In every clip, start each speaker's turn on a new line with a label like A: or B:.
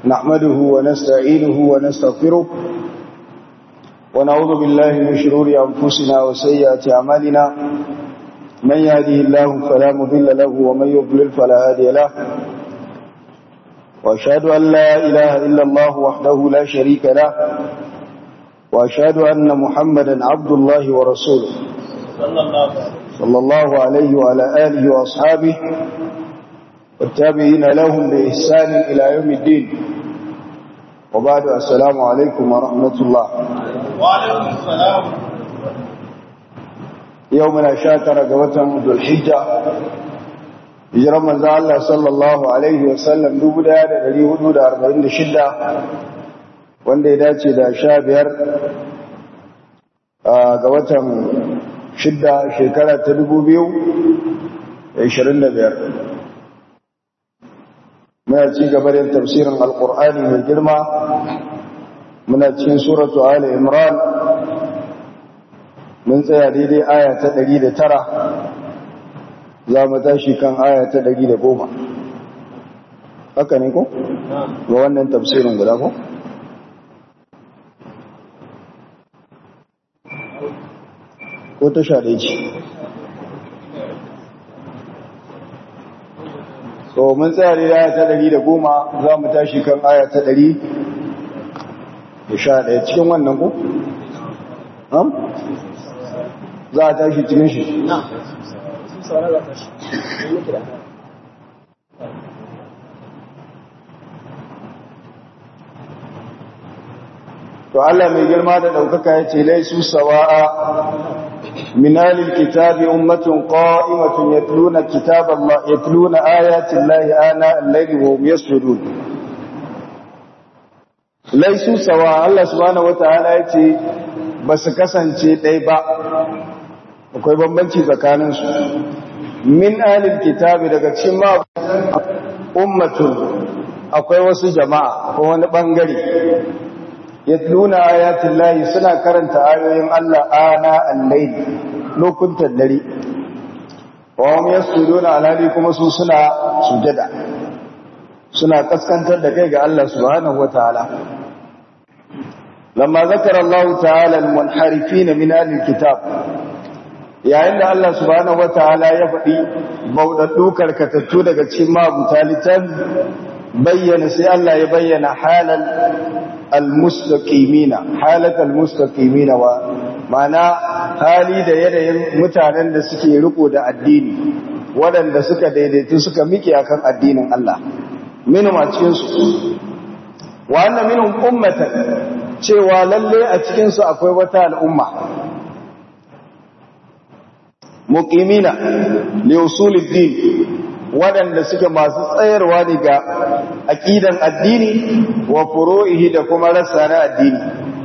A: نحمده ونستعينه ونستغفره ونعوذ بالله من شرور أنفسنا وسيئات أعمالنا من يهده الله فلا مضل له ومن يضلل فلا هادي له وأشهد أن لا إله إلا الله وحده لا شريك له وأشهد أن محمدا عبد الله ورسوله صلى الله عليه وعلى آله وأصحابه والتابعين لهم بإحسان إلى يوم الدين وبعد السلام عليكم ورحمة الله
B: وعليكم السلام
A: يومنا شاكر قوة ذو الحجة hijiran manzo Allah sallallahu alaihi wasallam 1446 wanda ya dace da 15 ga watan 6 shekara ta 2025 muna ci gaba da tafsirin alqur'ani mai girma muna cikin suratu ali imran mun tsaya daidai aya ta 109 za mu tashi kan aya ta ɗari da goma haka ne ko? ga wannan tafsirin guda ko? ko ta sha ɗaya ce so mun tsari da aya ta ɗari da goma za mu tashi kan aya ta ɗari da sha ɗaya cikin wannan ko? za a tashi cikin shi to Allah mai girma da daukaka yace laisu sawa'a min alil kitabi ummatun qa'imatun yatluna kitaballah yatluna ayati llahi ana al-layli wa hum yasjudun laisu sawa'a Allah subhanahu wataala yace basu kasance dai ba akwai bambanci tsakaninsu min alil kitabi daga cikin ma ummatun akwai wasu jama'a ko wani bangare yatluna ayatin lahi suna karanta ayoyin Allah ana al-layl lokutan dare wa hum yasjuduna alali kuma su suna sujada suna kaskantar da kai ga Allah subhanahu wataala lamma zakara Allah ta'ala al-munharifin min alil kitab yayin da Allah subhanahu wataala ya faɗi bauɗaɗɗu karkatattu daga cikin mabuta littafi bayyana sai Allah ya bayyana halal almustaqimina halat almustaqimina wa mana hali da yanayin mutanen da suke riko da addini waɗanda suka daidaitu suka miƙe akan addinin Allah minhum a cikin su wa anna minhum ummatan cewa lalle a cikin su akwai wata al'umma muqimina li usulid din waɗanda suke masu tsayarwa ne ga aqidan addini wa furu'ihi da kuma rassa na addini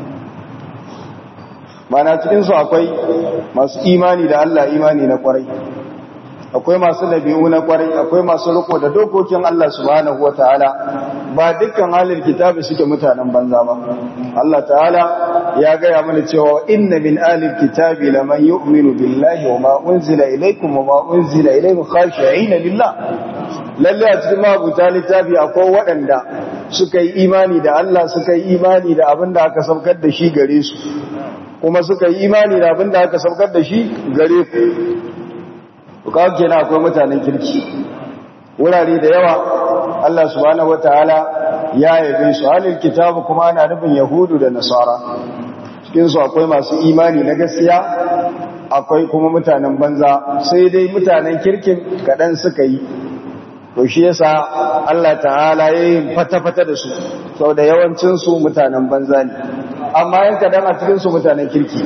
A: mana cikin su akwai masu imani da Allah imani na kwarai akwai masu nabi'u na kwarai akwai masu riko da dokokin Allah subhanahu wataala ba dukkan halin kitabi suke mutanen banza ba Allah ta'ala ya gaya mana cewa inna min alil kitabi laman yu'minu billahi wa ma unzila ilaykum wa ma unzila ilayhim khashi'ina lillah lalle a cikin mabuta littafi akwai waɗanda suka yi imani da Allah suka yi imani da abin da aka saukar da shi gare su kuma suka yi imani da abin da aka saukar da shi gare ku kawo kenan akwai mutanen kirki wurare da yawa Allah subhanahu wataala ya yabe su halin kitabu kuma ana nufin yahudu da nasara cikin su akwai masu imani na gaskiya akwai kuma mutanen banza sai dai mutanen kirkin kaɗan suka yi to shi yasa Allah ta'ala ya yi fata-fata da su sau da yawancinsu mutanen banza ne amma yin kaɗan a cikinsu mutanen kirki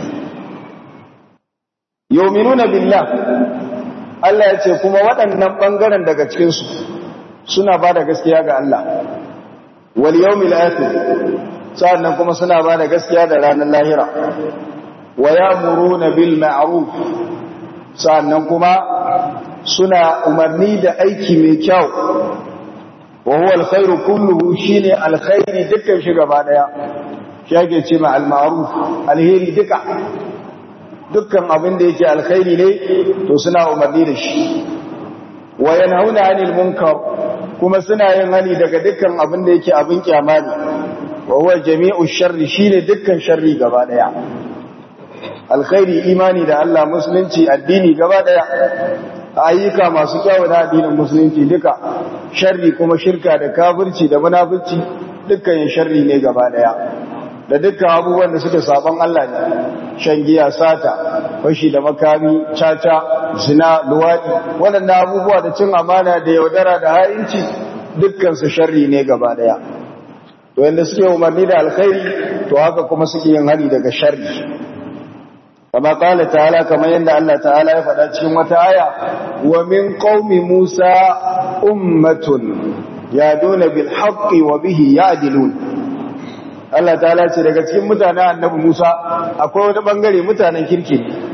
A: yominuna billah Allah ya ce kuma waɗannan ɓangaren daga cikinsu suna ba da gaskiya ga Allah wal yawmil akhir sa'annan kuma suna ba da gaskiya da ranar lahira wa ya'muruna bil ma'ruf sa'annan kuma suna umarni da aiki mai kyau wa huwa alkhairu kulluhu shine alkhairi dukkan shi gaba daya shi yake ce ma al-ma'ruf alheri duka dukkan abin da yake alkhairi ne to suna umarni da shi wa yanhauna 'anil munkar kuma suna yin hani daga dukkan abin da yake abin kyama ne wa huwa jami'u sharri shine dukkan sharri gaba daya alkhairi imani da Allah musulunci addini gaba daya ayyuka masu kyawu da addinin musulunci duka sharri kuma shirka da kafirci da munafurci dukkan sharri ne gaba daya da dukkan abubuwan da suke saban Allah ne shan giya sata fashi da makami caca zina luwadi waɗannan abubuwa da cin amana da yaudara da ha'inci dukkan su sharri ne gaba daya to yanda suke umarni da alkhairi to haka kuma suke yin hani daga sharri kama kala ta'ala kamar yadda Allah ta'ala ya faɗa cikin wata aya wa min qaumi Musa ummatun yaduna bil haqqi wa bihi ya'dilun Allah ta'ala ce daga cikin mutanen annabi Musa akwai wani bangare mutanen kirki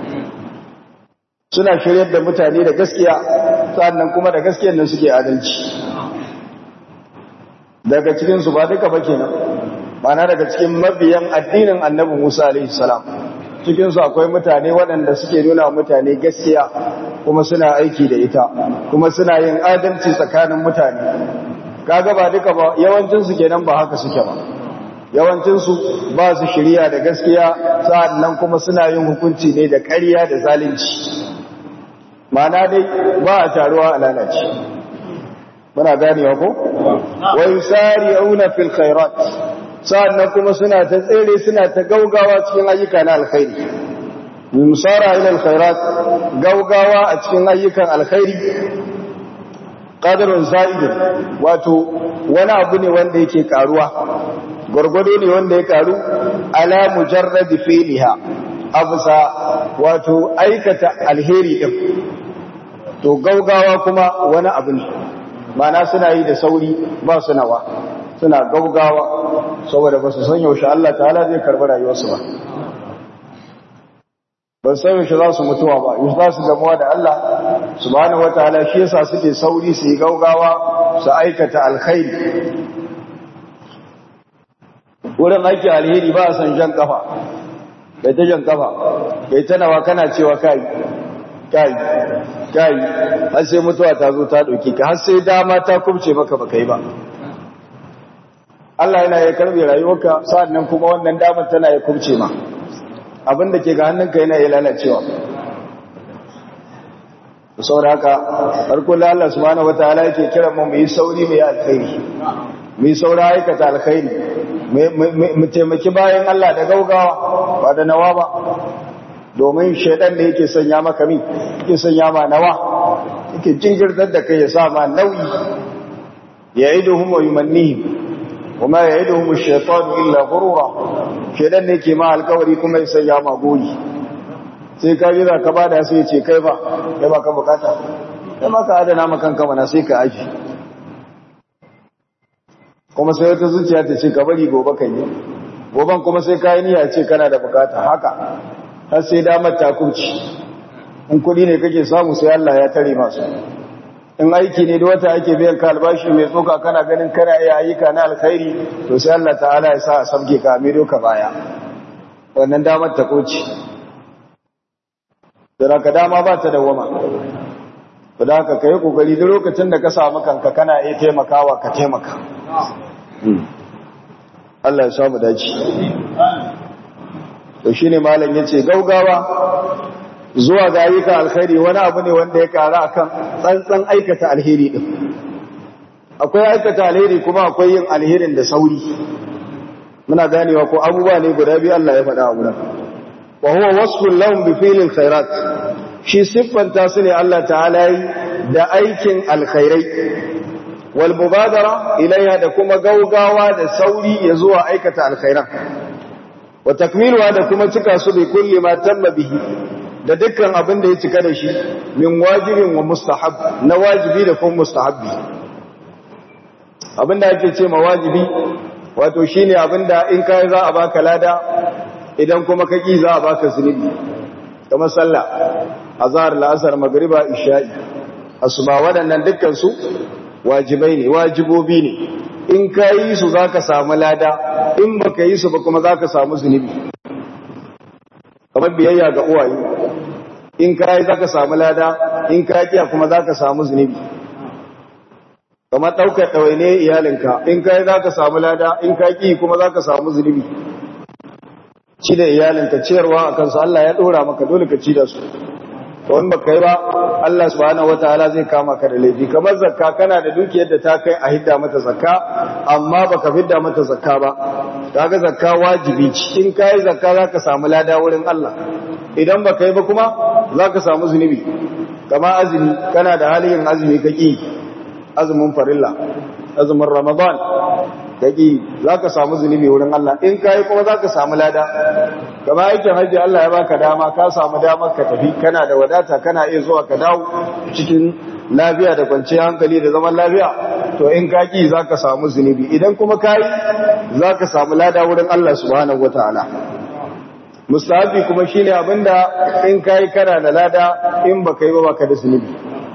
A: suna shiryar da mutane da gaskiya sannan kuma da gaskiyar nan suke adalci daga cikin su ba duka ba kenan ma'ana daga cikin mabiyan addinin annabi Musa alaihi salam cikinsu akwai mutane waɗanda suke nuna mutane gaskiya kuma suna aiki da ita kuma suna yin adalci tsakanin mutane kaga ba duka ba yawancinsu kenan ba haka suke ba yawancinsu ba su shirya da gaskiya sa'annan kuma suna yin hukunci ne da ƙarya da zalunci ma'ana dai ba a taruwa a lalace muna ganewa ko wa yusari'una fil khairat sa'annan kuma suna ta tsere suna ta gaugawa cikin ayyuka na alkhairi musara ila alkhairat gaugawa a cikin ayyukan alkhairi qadarun za'idun wato wani abu ne wanda yake karuwa gurgudu ne wanda ya karu ala mujarrad fi'liha afsa wato aikata alheri din to gaugawa kuma wani abu ne mana suna yi da sauri ba su nawa suna gaugawa saboda ba su san yaushe Allah ta'ala zai karbi rayuwarsu ba ba san yaushe za su mutuwa ba yaushe za su gamuwa da Allah subhanahu wataala shi yasa suke sauri su yi gaugawa su aikata alkhairi wurin aiki alheri ba a san jan kafa kai ta jan kafa kai ta nawa kana cewa kai kai kai har sai mutuwa ta zo ta dauke ka har sai dama ta kubce maka baka yi ba Allah yana ya karbe rayuwarka sa'annan kuma wannan damar tana ya kubce ma abin da ke ga hannunka yana ya lalacewa saboda haka farko da Allah subhanahu wataala yake kira mu mu yi sauri mu yi alkhairi mu yi saura aikata alkhairi mu taimaki bayan Allah da gaugawa ba da nawa ba domin shaidan da yake sanya maka min yake sanya ma nawa yake jingirtar da kai ya sa ma nauyi ya iduhum wa yumannihim kuma ya iduhum ash-shaytanu illa ghurura shaidan ne ke ma alkawari kuma ya sanya ma goyi sai ka jira ka bada sai ya ce kai ba kai ba ka bukata kai ma ka adana maka kanka mana sai ka aji kuma sai wata zuciya ta ce ka bari gobe kan yi goben kuma sai ka yi niyya ce kana da bukata haka har sai damar ta kurci in kudi ne kake samu sai Allah ya tare masu in aiki ne da wata ake biyan ka albashi mai tsoka kana ganin kana iya ayyuka na alkhairi to sai Allah ta'ala ya sa a sabke ka amido ka baya wannan damar ta kurci da ka dama ba ta dawama da haka ka yi kokari duk lokacin da ka samu kanka kana iya taimakawa ka taimaka Allah ya samu dace to shine malam yace gaugawa zuwa ga ayyuka alkhairi wani abu ne wanda ya kara akan tsantsan aikata alheri din akwai aikata alheri kuma akwai yin alherin da sauri muna ganewa ko abubuwa ne guda biyu Allah ya faɗa a wurin wa huwa wasfun lahum bi fi'lil khairat shi siffanta su ne Allah ta'ala yi da aikin alkhairai wal mubadara ilayha da kuma gaugawa da sauri ya zuwa aikata alkhairan wa takmiluha da kuma cika su bi kulli ma tamma bihi da dukkan abin da ya cika da shi min wajibin wa mustahab na wajibi da kuma mustahabbi abin da ake ce ma wajibi wato shine abin da in kai za a baka lada idan kuma ka ki za a baka zunubi kamar sallah azhar la'asar magriba isha'i asuba waɗannan dukkan su wajibai ne wajibobi ne in ka yi su za ka samu lada in ba ka yi su ba kuma za ka samu zunubi kamar biyayya ga uwaye in ka yi za ka samu lada in ka kiya kuma za ka samu zunubi kamar ɗaukar ɗawaine iyalinka in kai za ka samu lada in ka ƙi kuma za ka samu zunubi ci da iyalinka ciyarwa a kansu Allah ya ɗora maka dole ka ci da su to in baka yi ba Allah subhanahu wataala zai kama ka da laifi kamar zakka kana da dukiyar da ta kai a hidda mata zakka amma baka fidda mata zakka ba kaga zakka wajibi ce in kai zakka zaka samu lada wurin Allah idan baka yi ba kuma zaka samu zunubi kamar azumi kana da halin yin azumi kaki azumin farilla azumin ramadan kaki zaka samu zunubi wurin Allah in kai kuma zaka samu lada kama aikin hajji Allah ya baka dama ka samu damar ka tafi kana da wadata kana iya zuwa ka dawo cikin lafiya da kwanciyar hankali da zaman lafiya to in ka ki zaka samu zunubi idan kuma kai zaka samu lada wurin Allah subhanahu wataala mustahabi kuma shine abinda in kai kana da lada in baka yi ba baka da zunubi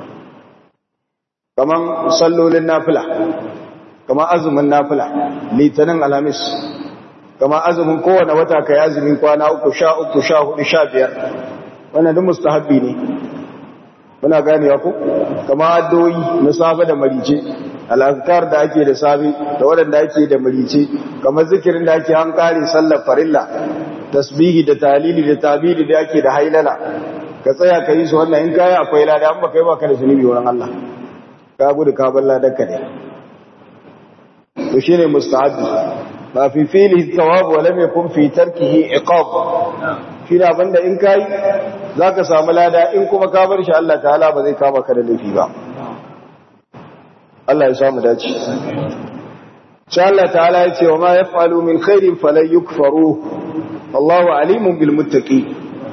A: kaman sallolin nafila kaman azumin nafila litinin alhamis kama azumin kowane wata ka yi azumin kwana uku sha uku sha hudu sha biyar wannan duk mustahabbi ne muna ganewa ku kama addu'o'i na safe da marice al'azkar da ake da safe da waɗanda ake da marice kamar zikirin da ake an kare sallar farilla tasbihi da talili da tabiri da ake da hailala ka tsaya ka yi su wannan in kaya akwai lada an baka yi baka da zunubi wurin Allah ka gudu ka bar ladanka ne to shine mustahabbi ba fi fili thawab wa lam yakun fi tarkihi iqab shine abinda in kai zaka samu lada in kuma ka bar shi Allah ta'ala ba zai kama ka da laifi ba Allah ya samu dace sai Allah ta'ala ya ce wa ma yaf'alu min khairin falan yukfaru Allahu alimun bil muttaqin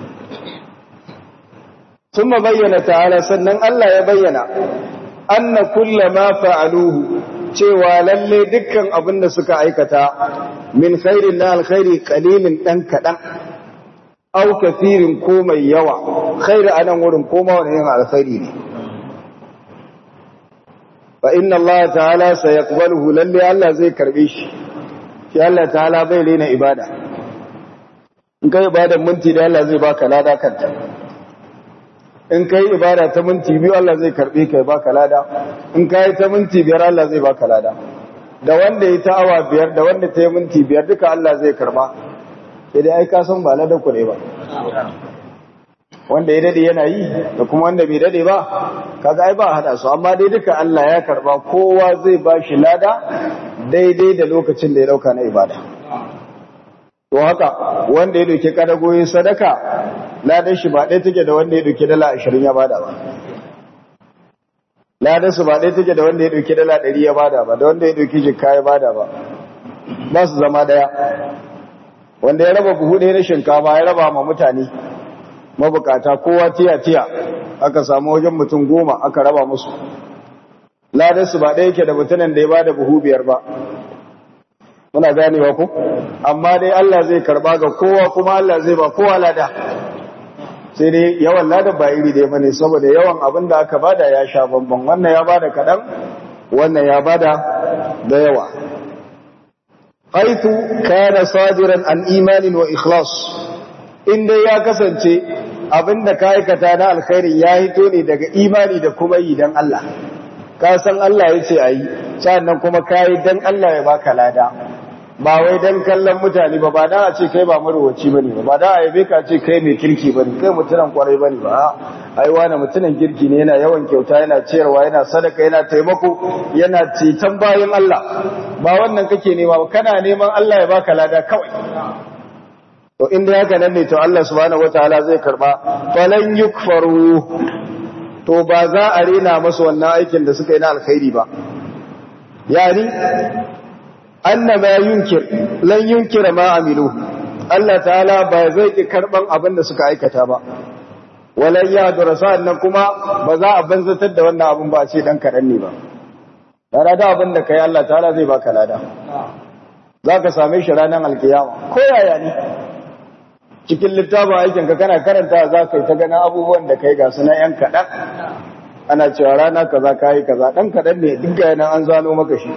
A: ثم بين تعالى sannan Allah ya bayyana anna kullama fa'aluhu cewa lalle dukkan abin da suka aikata min khairin na alkhairi qalilin dan kadan aw kathirin ko mai yawa khairi anan wurin ko ma wani yin alkhairi ne fa inna Allah ta'ala sayaqbaluhu lalle Allah zai karbe shi shi Allah ta'ala bai lena ibada in kai ibadan minti da Allah zai baka lada kanta in kai ibada ta minti biyu Allah zai karbe ka baka lada in kai ta minti biyar Allah zai baka lada da wanda ya ta awa biyar da wanda ta yi minti biyar duka Allah zai karba sai dai ai ka san ba lada ku ne ba wanda ya dade yana yi da kuma wanda bai dade ba kaga ai ba hada su amma dai duka Allah ya karba kowa zai ba shi lada daidai da lokacin da ya dauka na ibada to haka wanda ya doke kadagoyin sadaka ladan shi ba ɗaya take da wanda ya ɗauki dala ashirin ya bada ba ladan su ba ɗaya take da wanda ya ɗauki dala ɗari ya bada ba da wanda ya ɗauki jikka ya bada ba ba su zama ɗaya wanda ya raba buhu ɗaya na shinkafa ya raba ma mutane mabukata kowa tiya tiya aka samu wajen mutum goma aka raba musu ladan su ba ɗaya yake da mutumin da ya bada buhu biyar ba muna ganewa ku amma dai Allah zai karba ga kowa kuma Allah zai ba kowa lada sai dai yawan ladan ba iri dai bane saboda yawan abin da aka bada ya sha bamban wannan ya bada kadan wannan ya bada da yawa haythu kana sadiran an imanin wa ikhlas inda ya kasance abinda ka aikata na alkhairi ya hito ne daga imani da kuma yi dan Allah ka san Allah yace ayi sannan kuma kai dan Allah ya baka lada ba wai dan kallon mutane ba ba dan a ce kai ba marwaci bane ba ba dan a yabe ka ce kai mai kirki bane kai mutunan kwarai bane ba ai wani mutunan kirki ne yana yawan kyauta yana ciyarwa yana sadaka yana taimako yana ceton bayan Allah ba wannan kake nema ba kana neman Allah ya baka lada kawai to inda haka nan ne to Allah subhanahu wataala zai karba falan yukfaru to ba za a rena masu wannan aikin da suka yi na alkhairi ba yani annama yunkir lan yunkira ma amilu Allah ta'ala ba zai ki karban abin da suka aikata ba walan ya dura nan kuma ba za a banzatar da wannan abin ba ce dan kadan ne ba dara da abin da kai Allah ta'ala zai baka lada zaka same shi ranar alkiyama ko yaya ne cikin littafin aikin ka kana karanta za ka yi ta ganin abubuwan da kai ga sunan yan kadan ana cewa rana kaza kai kaza dan kadan ne duk ga an zano maka shi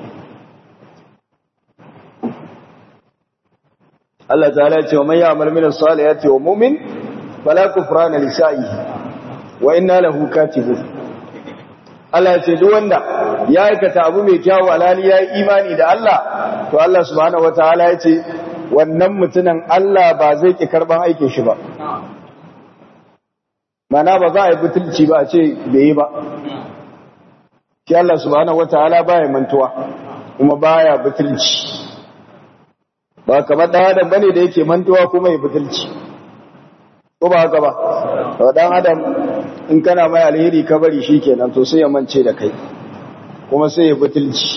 A: Allah ta'ala ya ce wa man ya'mal min as-salihati wa mu'min fala kufrana li sa'ihi wa inna lahu katibun Allah ya ce duk wanda ya aikata abu mai kyawu alhali ya yi imani da Allah to Allah subhanahu wataala ya ce wannan mutumin Allah ba zai ki karban aikin shi ba mana ba za a yi butulci ba a ce bai yi ba shi Allah subhanahu wataala baya mantuwa kuma baya butulci ba kamar dan adam bane da yake mantuwa kuma ya butulci ko ba haka ba to dan adam in kana mai alheri ka bari shikenan to sai ya mance da kai kuma sai ya butulci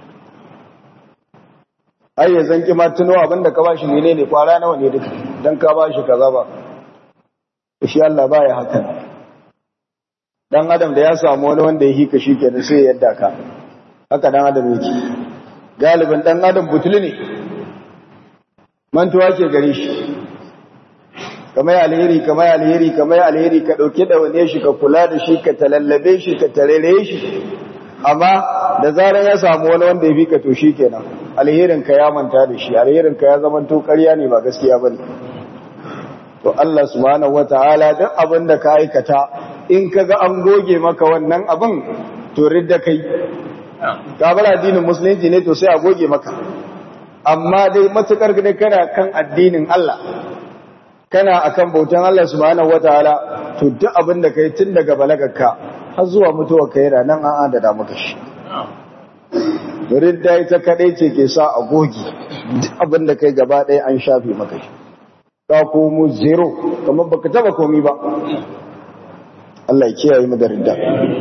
A: ai ya zanki ma tuno abinda ka bashi ne ne kwara nawa ne duka dan ka bashi kaza ba shi Allah baya haka dan adam da ya samu wani wanda ya hika shikenan sai ya yadda ka haka dan adam yake galibin dan adam butuli ne mantuwa ke gare shi kamar alheri kamar alheri kamar alheri ka dauke da wane shi ka kula da shi ka talallabe shi ka tarere shi amma da zarar ya samu wani wanda ya fi ka to shi kenan alherin ka ya manta da shi alherin ka ya zama to ƙarya ne ba gaskiya bane to Allah subhanahu wataala duk abin da ka aikata in kaga an goge maka wannan abin to ridda kai ka bar addinin musulunci ne to sai a goge maka amma dai matukar ne kana kan addinin Allah kana akan bautan Allah subhanahu wataala to duk abin da kai tun daga balagarka har zuwa mutuwar kai yana nan an adada maka shi ridda ita kadai ce ke sa a goge duk abin da kai gaba ɗaya an shafe maka shi ka komo zero kamar baka taba komi ba Allah ya kiyaye mu da ridda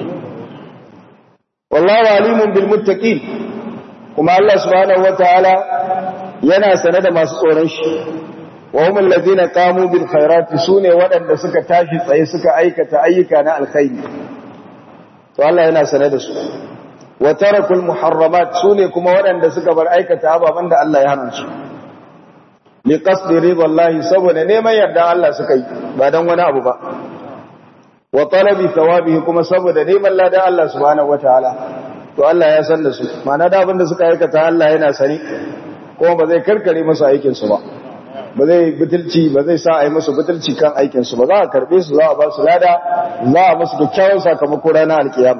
A: wallahu alimun bil muttaqin kuma Allah subhanahu wataala yana sane da masu tsoron shi wa hum allazina qamu bil khairati sune waɗanda suka tashi tsaye suka aikata ayyuka na alkhairi to Allah yana sane da su wa tarakul muharramat sune kuma waɗanda suka bar aikata ababan da Allah ya hana su li qasdi ridallahi saboda neman yarda Allah suka yi ba dan wani abu ba wa talabi thawabihi kuma saboda neman ladan Allah subhanahu wataala to Allah ya san da su ma'ana da abin da suka aikata Allah yana sani kuma ba zai karkare musu aikin su ba ba zai butulci ba zai sa a yi musu butulci kan aikin su ba za a karbe su za a ba su lada za a musu kyakkyawan sakamako ranar alkiyama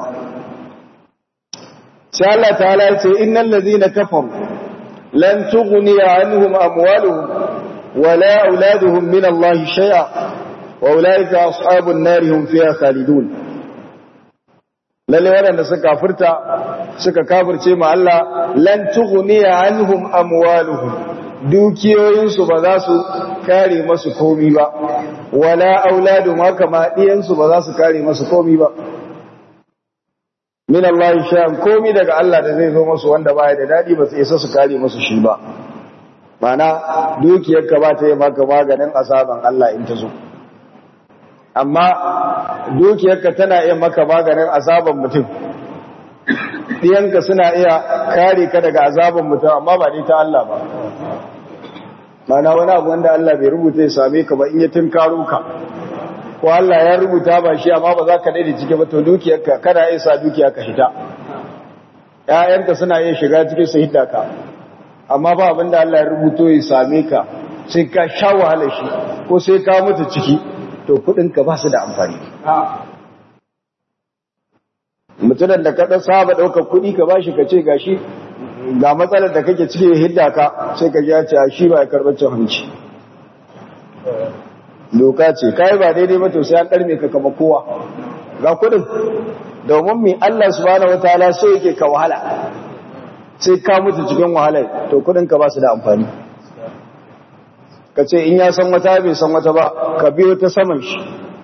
A: sai Allah ta'ala ya ce innal ladina kafaru lan tughni anhum amwaluhum wala auladuhum min Allah shay'a wa ulaika ashabun nar hum fiha khalidun lalle waɗanda suka kafirta suka kafirce ma Allah lan tughni anhum amwaluhum dukiyoyinsu ba za su kare masu komi ba wala auladu haka ma diyansu ba za su kare masu komi ba min Allah sha'an komi daga Allah da zai zo masu wanda baya da dadi ba su isa su kare masu shi ba mana dukiyarka ba ta yi maka maganin asaban Allah in ta zo amma dukiyarka tana iya maka maganin azaban mutum diyanka suna iya kare ka daga azaban mutum amma ba ne ta Allah ba mana wani abu wanda Allah bai rubuta ya same ka ba in ya tunkaro ka ko Allah ya rubuta ba shi amma ba za ka daidai cike ba to dukiyarka kada ya sa dukiya ka hita ƴaƴanka suna iya shiga cikin su hita ka amma ba abin da Allah ya rubuto ya same ka sai ka sha wahala shi ko sai ka mutu ciki to kudin ka ba su da amfani mutumin da ka dan saba daukar kudi ka bashi ka ce gashi ga matsalar da kake cike hidda ka sai ka ji ya ce shi ba ya karɓar cin hanci doka ce kai ba daidai ba to sai an karme ka kama kowa ga kudin domin mi Allah subhanahu wataala sai yake ka wahala sai ka mutu cikin wahala to kudin ka ba su da amfani ka ce in ya san wata bai san wata ba ka biyo ta saman shi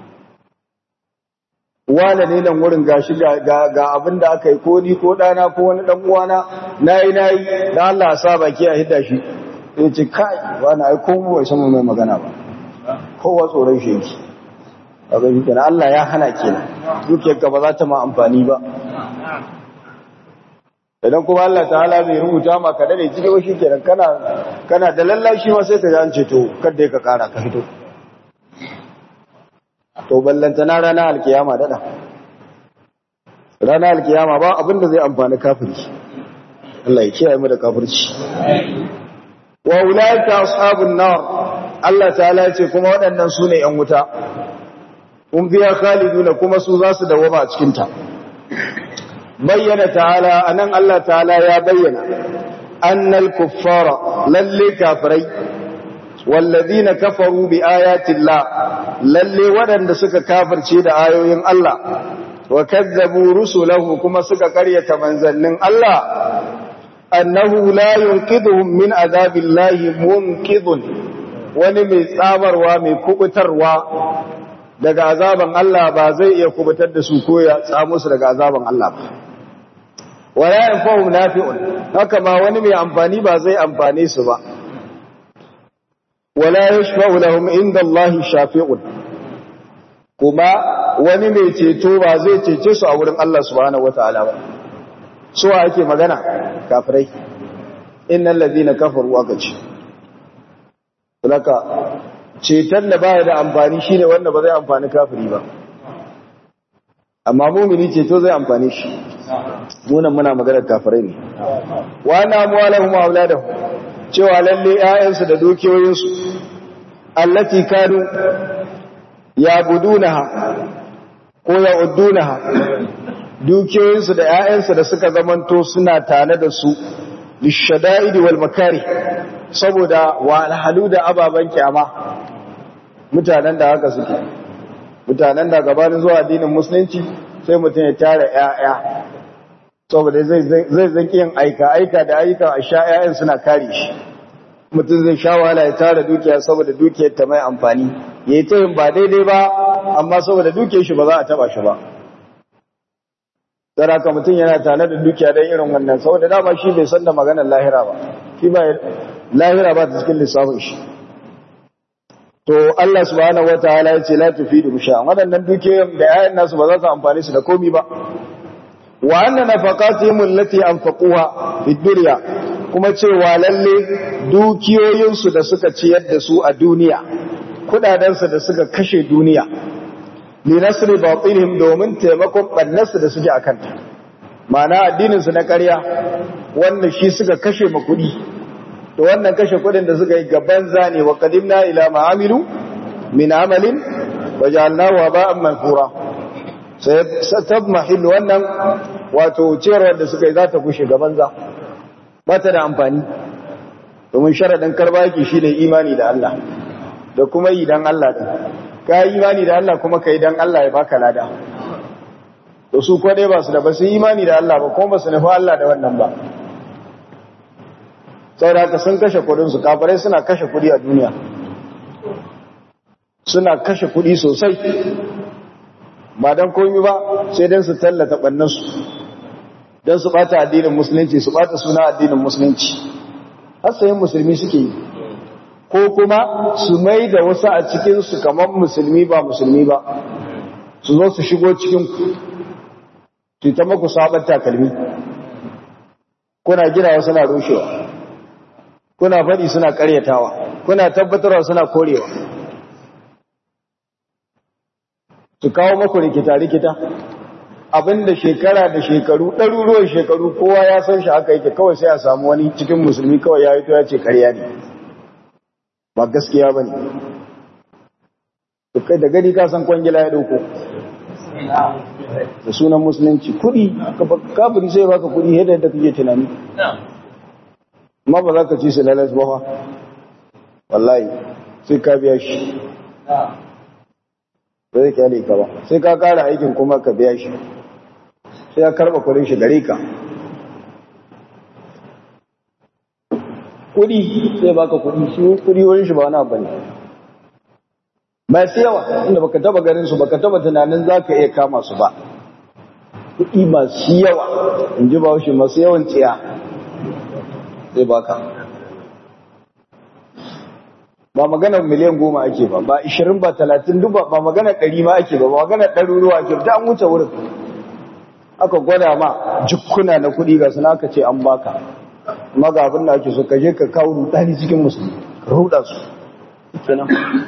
A: wane ne nan wurin gashi ga abin da aka yi ko ni ko ɗana ko wani ɗan uwana na yi na yi da Allah sa baki a hidda shi ya ce kai wani ai ko bai san mai magana ba kowa tsoron shi yake a ga shi Allah ya hana kenan dukiyar ka ba za ta ma amfani ba idan kuma Allah ta'ala bai rubuta ma ka dade cikin shi kenan kana kana da lallashi ma sai ka ji an ce to kada ka kara ka fito to ballanta na ranar alkiyama dada ranar alkiyama ba abinda zai amfani kafirci Allah ya kiyaye mu da kafirci wa ulaika ashabun nar Allah ta'ala ya ce kuma waɗannan su ne ‘yan wuta, kun biya khaliduna kuma su za su dawama a cikinta. bayyana ta'ala anan Allah ta'ala ya bayyana annal kuffara lalle kafirai wallazina kafaru bi ayati Allah lalle waɗanda suka kafirce da ayoyin Allah wa kazzabu rusulahu kuma suka karyata manzannin Allah annahu la yunqidhum min azabillahi munqidhun wani mai tsabarwa mai kubutarwa daga azaban Allah ba zai iya kubutar da su ko ya tsamo su daga azaban Allah ba wala yanfa'u nafi'un haka ma wani mai amfani ba zai amfane su ba wala yashfa'u lahum inda Allah shafi'un kuma wani mai ceto ba zai cece su a wurin Allah subhanahu wataala ba so ake magana kafirai innal ladina kafaru aka ce Saka ceton da baya da amfani shine wanda ba zai amfani kafiri ba. Amma mumini ceto zai amfani shi. Munan muna maganar kafirai ne. Wa na amwalahum wa auladahum cewa lalle ƴaƴansu da dukiyoyinsu allati kanu yabudunaha ko ya'uddunaha dukiyoyinsu da ƴaƴansu da suka zamanto suna tare da su lishada'idi wal makari saboda wahalhalu da ababen kyama mutanen da haka suke mutanen da gabanin zuwa addinin musulunci sai mutum ya tara ƴaƴa saboda zai zai zaki yin aika aika da aika a sha ƴaƴan suna kare shi mutum zai sha wahala ya tara dukiya saboda dukiyar ta mai amfani yayi ta yin ba daidai ba amma saboda dukiyar shi ba za a taba shi ba Saraka mutum yana tare da dukiya don irin wannan saboda dama shi bai san da maganar lahira ba shi ba lahira ba ta cikin lissafin shi to Allah subhanahu wataala ya ce la tufidu musha wadannan dukiyoyin da ayan nasu ba za su amfani su da komi ba wa anna nafaqatihim allati anfaquha fid dunya kuma cewa lalle dukiyoyin su da suka ciyar da su a duniya kudaden su da suka kashe duniya li nasri batilihim domin taimakon bannarsu da suke akan ta ma'ana addinin su na ƙarya wanda shi suka kashe ma kuɗi to wannan kashe kudin da suka yi gaban zane wa qadimna ila ma'amilu min amalin wajalnahu haba'an manthura sai satabmahil wannan wato ciyarwar da suka yi za ta kushe gaban za ba ta da amfani domin sharadin karbaki shine imani da Allah da kuma yi dan Allah din ka yi imani da Allah kuma kai dan Allah ya baka lada to su ko dai ba su da ba su imani da Allah ba kuma ba su nufi Allah da wannan ba saboda haka sun kashe kudinsu kafirai suna kashe kudi a duniya suna kashe kudi sosai ba don komi ba sai don su tallata ɓannansu don su ɓata addinin musulunci su ɓata suna addinin musulunci hasayin musulmi suke yi ko kuma su mai da wasu a cikinsu kamar musulmi ba musulmi ba su zo su shigo cikinku su ta maku sabon takalmi kuna gina wasu na rushewa kuna faɗi suna ƙaryatawa kuna tabbatarwa suna korewa su kawo maku rikita-rikita abinda shekara da shekaru ɗaruruwan shekaru kowa ya san shi haka yake kawai sai a samu wani cikin musulmi kawai ya yi to ya ce ƙarya ne ba gaskiya ba ne da gani ka san kwangila ya ɗauko da sunan musulunci kuɗi kafin sai baka kuɗi yadda da kake tunani amma ba za ka ci su lalas ba fa wallahi sai ka biya shi ba zai kyale ka ba sai ka kara aikin kuma ka biya shi sai ya karba kudin shi gare ka kudi sai baka kudi shi kudi wurin shi ba wani abu ne masu yawa inda baka taba ganin su baka taba tunanin za ka iya kama su ba kudi masu yawa in ji ba shi masu yawan tsiya zai baka ba magana miliyan goma ake ba ba ishirin ba talatin duba ba magana ɗari ma ake ba ba magana ɗaruruwa ake ba an wuce wurin aka gwada ma jikuna na kuɗi ga suna aka ce an baka amma ga abin da ake so ka je ka kawo rudani cikin musulmi ka ruda su kenan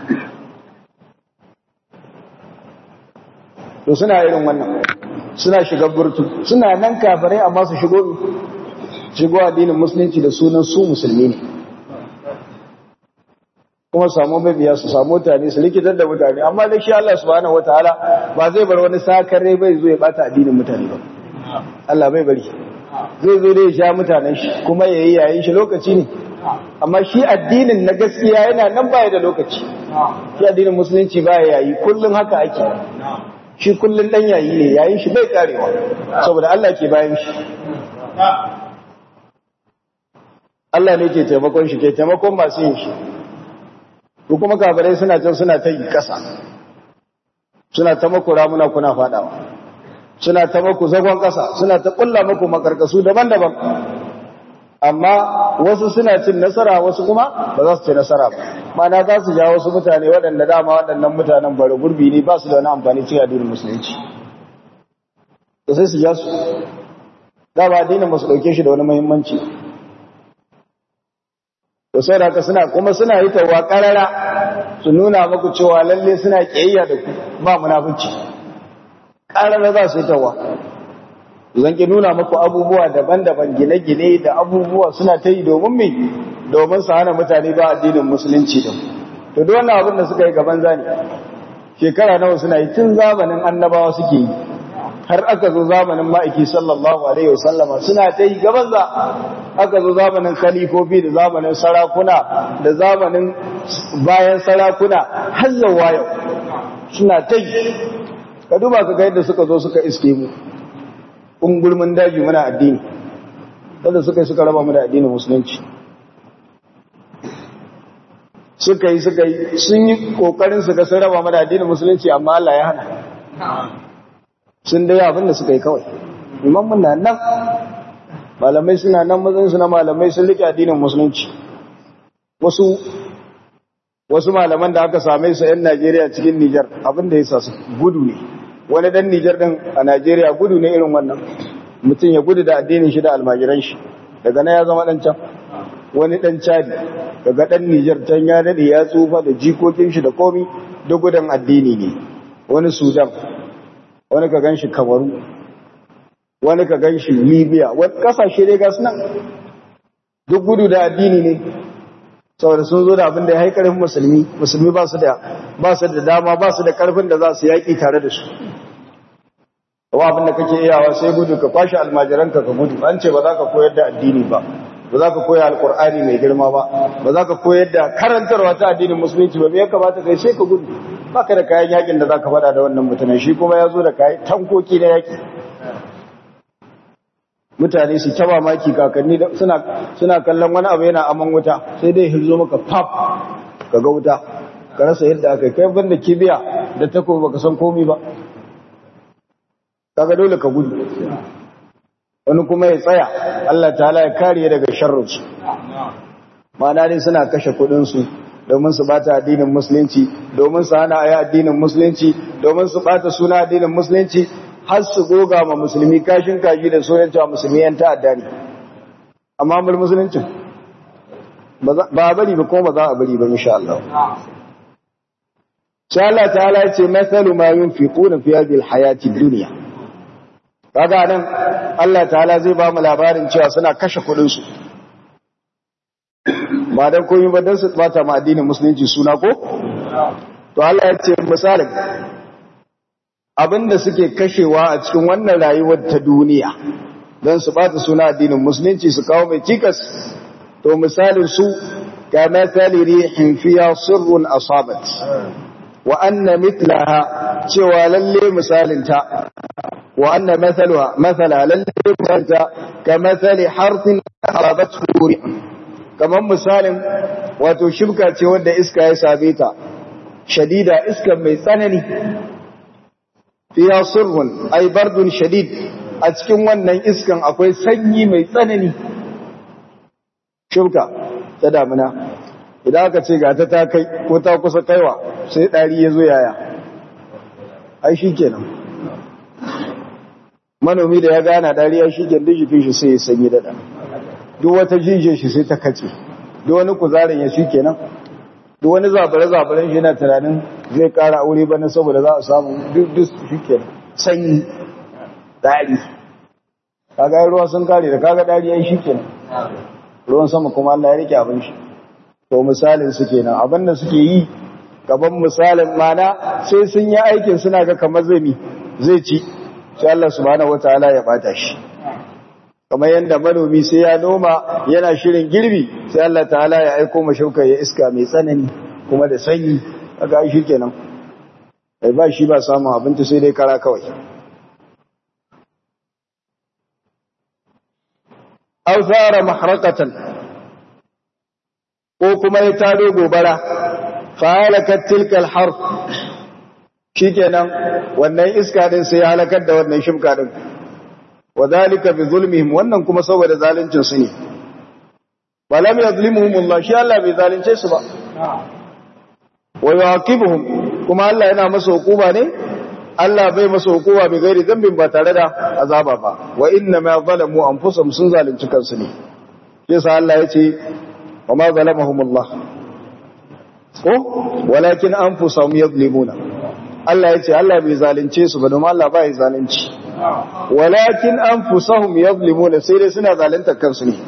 A: to suna irin wannan suna shiga burtu suna nan kafirai amma su shigo shigo addinin musulunci da sunan su musulmi ne kuma samu mabiya su samu mutane su likitar da mutane amma da shi Allah subhanahu wataala ba zai bar wani sakare bai zo ya bata addinin mutane ba Allah bai bari zai zo dai sha mutanen shi kuma yayi yayin shi lokaci ne amma shi addinin na gaskiya yana nan baya da lokaci shi addinin musulunci baya yayi kullun haka ake shi kullun dan yayi ne yayin shi bai karewa saboda Allah ke bayan shi Allah ne ke taimakon shi ke taimakon masu yin shi ko kuma kafirai suna can suna ta yi kasa suna ta maku ramuna kuna fadawa suna ta maku zagon kasa suna ta kulla maku makarkasu daban-daban amma wasu suna cin nasara wasu kuma ba za su ci nasara ba mana za su ja wasu mutane waɗanda dama waɗannan mutanen bari gurbi ne ba su da wani amfani cikin addinin musulunci da sai su ja su dama addinin musu ɗauke shi da wani muhimmanci da sai da suna kuma suna yi tawa ƙarara su nuna maku cewa lalle suna ƙiyayya da ku ba munafunci ƙarara za su yi tawa zan ki nuna maku abubuwa daban-daban gine-gine da abubuwa suna ta yi domin mai domin su hana mutane ba addinin musulunci din to duk wannan abin da suka yi gaban zani shekara nawa suna yi tun zamanin annabawa suke yi har aka zo zamanin ma'aiki sallallahu alaihi wasallama suna ta yi gaban za aka zo zamanin khalifofi da zamanin sarakuna da zamanin bayan sarakuna har zawa yau suna ta yi ka duba ka ga yadda suka zo suka iske mu ungulmin daji muna addini wanda suka yi suka raba mu da addinin musulunci suka yi suka yi sun yi kokarin su ga sun raba mu da addinin musulunci amma Allah ya hana sun dai abin da suka yi kawai imam mun nan malamai suna nan mazan su na malamai sun rike addinin musulunci wasu wasu malaman da aka same su yan Najeriya cikin Niger abin da yasa su gudu ne wani dan Nijar din a Najeriya gudu ne irin wannan mutum ya gudu da addinin shi da almajiran shi daga na ya zama dan can wani dan Chadi daga dan Nijar can ya dade ya tsufa da jikokin shi da komi da gudan addini ne wani Sudan wani ka ganshi Kamaru wani ka ganshi Libya wani kasashe dai ga sunan duk gudu da addini ne saboda sun zo da abin da ya haikarin musulmi musulmi ba su da ba su da dama ba su da karfin da za su yaƙi tare da su wa abin da kake iyawa sai gudu ka kwashe almajiranka ka gudu an ce ba za ka koyar da addini ba ba za ka koya alkur'ani mai girma ba ba za ka koyar da karantarwa ta addinin musulunci ba me ya kamata kai sai ka gudu ba ka da kayan yakin da za ka faɗa da wannan mutumin shi kuma ya zo da kayan tankoki na yaki mutane su ta mamaki kakanni suna suna kallon wani abu yana aman wuta sai dai hirzo maka pap ka ga wuta ka rasa yadda aka kai banda kibiya da takobi baka san komai ba kaga dole ka gudu wani kuma ya tsaya Allah ta'ala ya kariye daga sharruci ma'ana dai suna kashe kudin su domin su bata addinin musulunci domin su hana ayi addinin musulunci domin su bata suna addinin musulunci har su goga ma musulmi kashin kaji da sunan cewa musulmi yan ta'adda ne amma mul musulunci ba bari ba kuma ba za a bari ba insha Allah sai Allah ta'ala ya ce masalu ma yunfiquna fi hadhihi alhayati dunya kaga nan Allah ta'ala zai ba mu labarin cewa suna kashe kudin su ba dan komai ba dan su bata ma addinin musulunci suna ko to Allah ya ce misalin abinda suke kashewa a cikin wannan rayuwar ta duniya don su bata suna addinin musulunci su kawo mai cikas to misalin su ga mathali rihin fiya sirrun asabat wa anna mithlaha cewa lalle misalin ta wa anna mathaluha mathala lalle misalta ka mathali harfin asabat kamar misalin wato shibka ce wanda iska ya same ta shadida iska mai tsanani fiya sirrun ay bardun shadid a cikin wannan iskan akwai sanyi mai tsanani shuka ta damina idan aka ce ga ta ta kai ko ta kusa kaiwa sai dari ya zo yaya ai shikenan manomi da ya gana dari ya shikenan duk jikin shi sai ya sanyi da duk wata jijiyar shi sai ta kace duk wani kuzarin ya shikenan duk wani zabare-zabaren shi yana tunanin zai kara aure ba na saboda za a samu duk shi ke sanyi dari kaga ruwa sun kare da kaga dari yayi shi kenan ruwan sama kuma Allah ya rike abin shi to misalin su kenan abin da suke yi gaban misalin mana sai sun yi aikin suna ga kamar zai mi zai ci sai Allah subhanahu wataala ya bata shi kamar yadda manomi sai ya noma yana shirin girbi sai Allah ta'ala ya aiko mashauka ya iska mai tsanani kuma da sanyi aka yi shikenan ai ba shi ba samun abinci sai dai kara kawai aw zara mahraqatan ko kuma ya tado gobara fa halakat tilka al-harf shikenan wannan iska din sai ya halakar da wannan shimka din wadhalika bi zulmihim wannan kuma saboda zaluncin su ne balam yazlimuhum Allah shi Allah bai zalunce su ba wa yaqibuhum kuma Allah yana masa hukuma ne Allah bai masa hukuma bai gairi zambin ba tare da azaba ba wa inna ma zalamu anfusahum sun zalunci kansu ne yasa Allah ya ce wa ma zalamahum Allah ko walakin anfusahum yadlimuna Allah ya ce Allah bai zalunce su ba domin Allah bai zalunci walakin anfusahum yadlimuna sai dai suna zaluntar kansu ne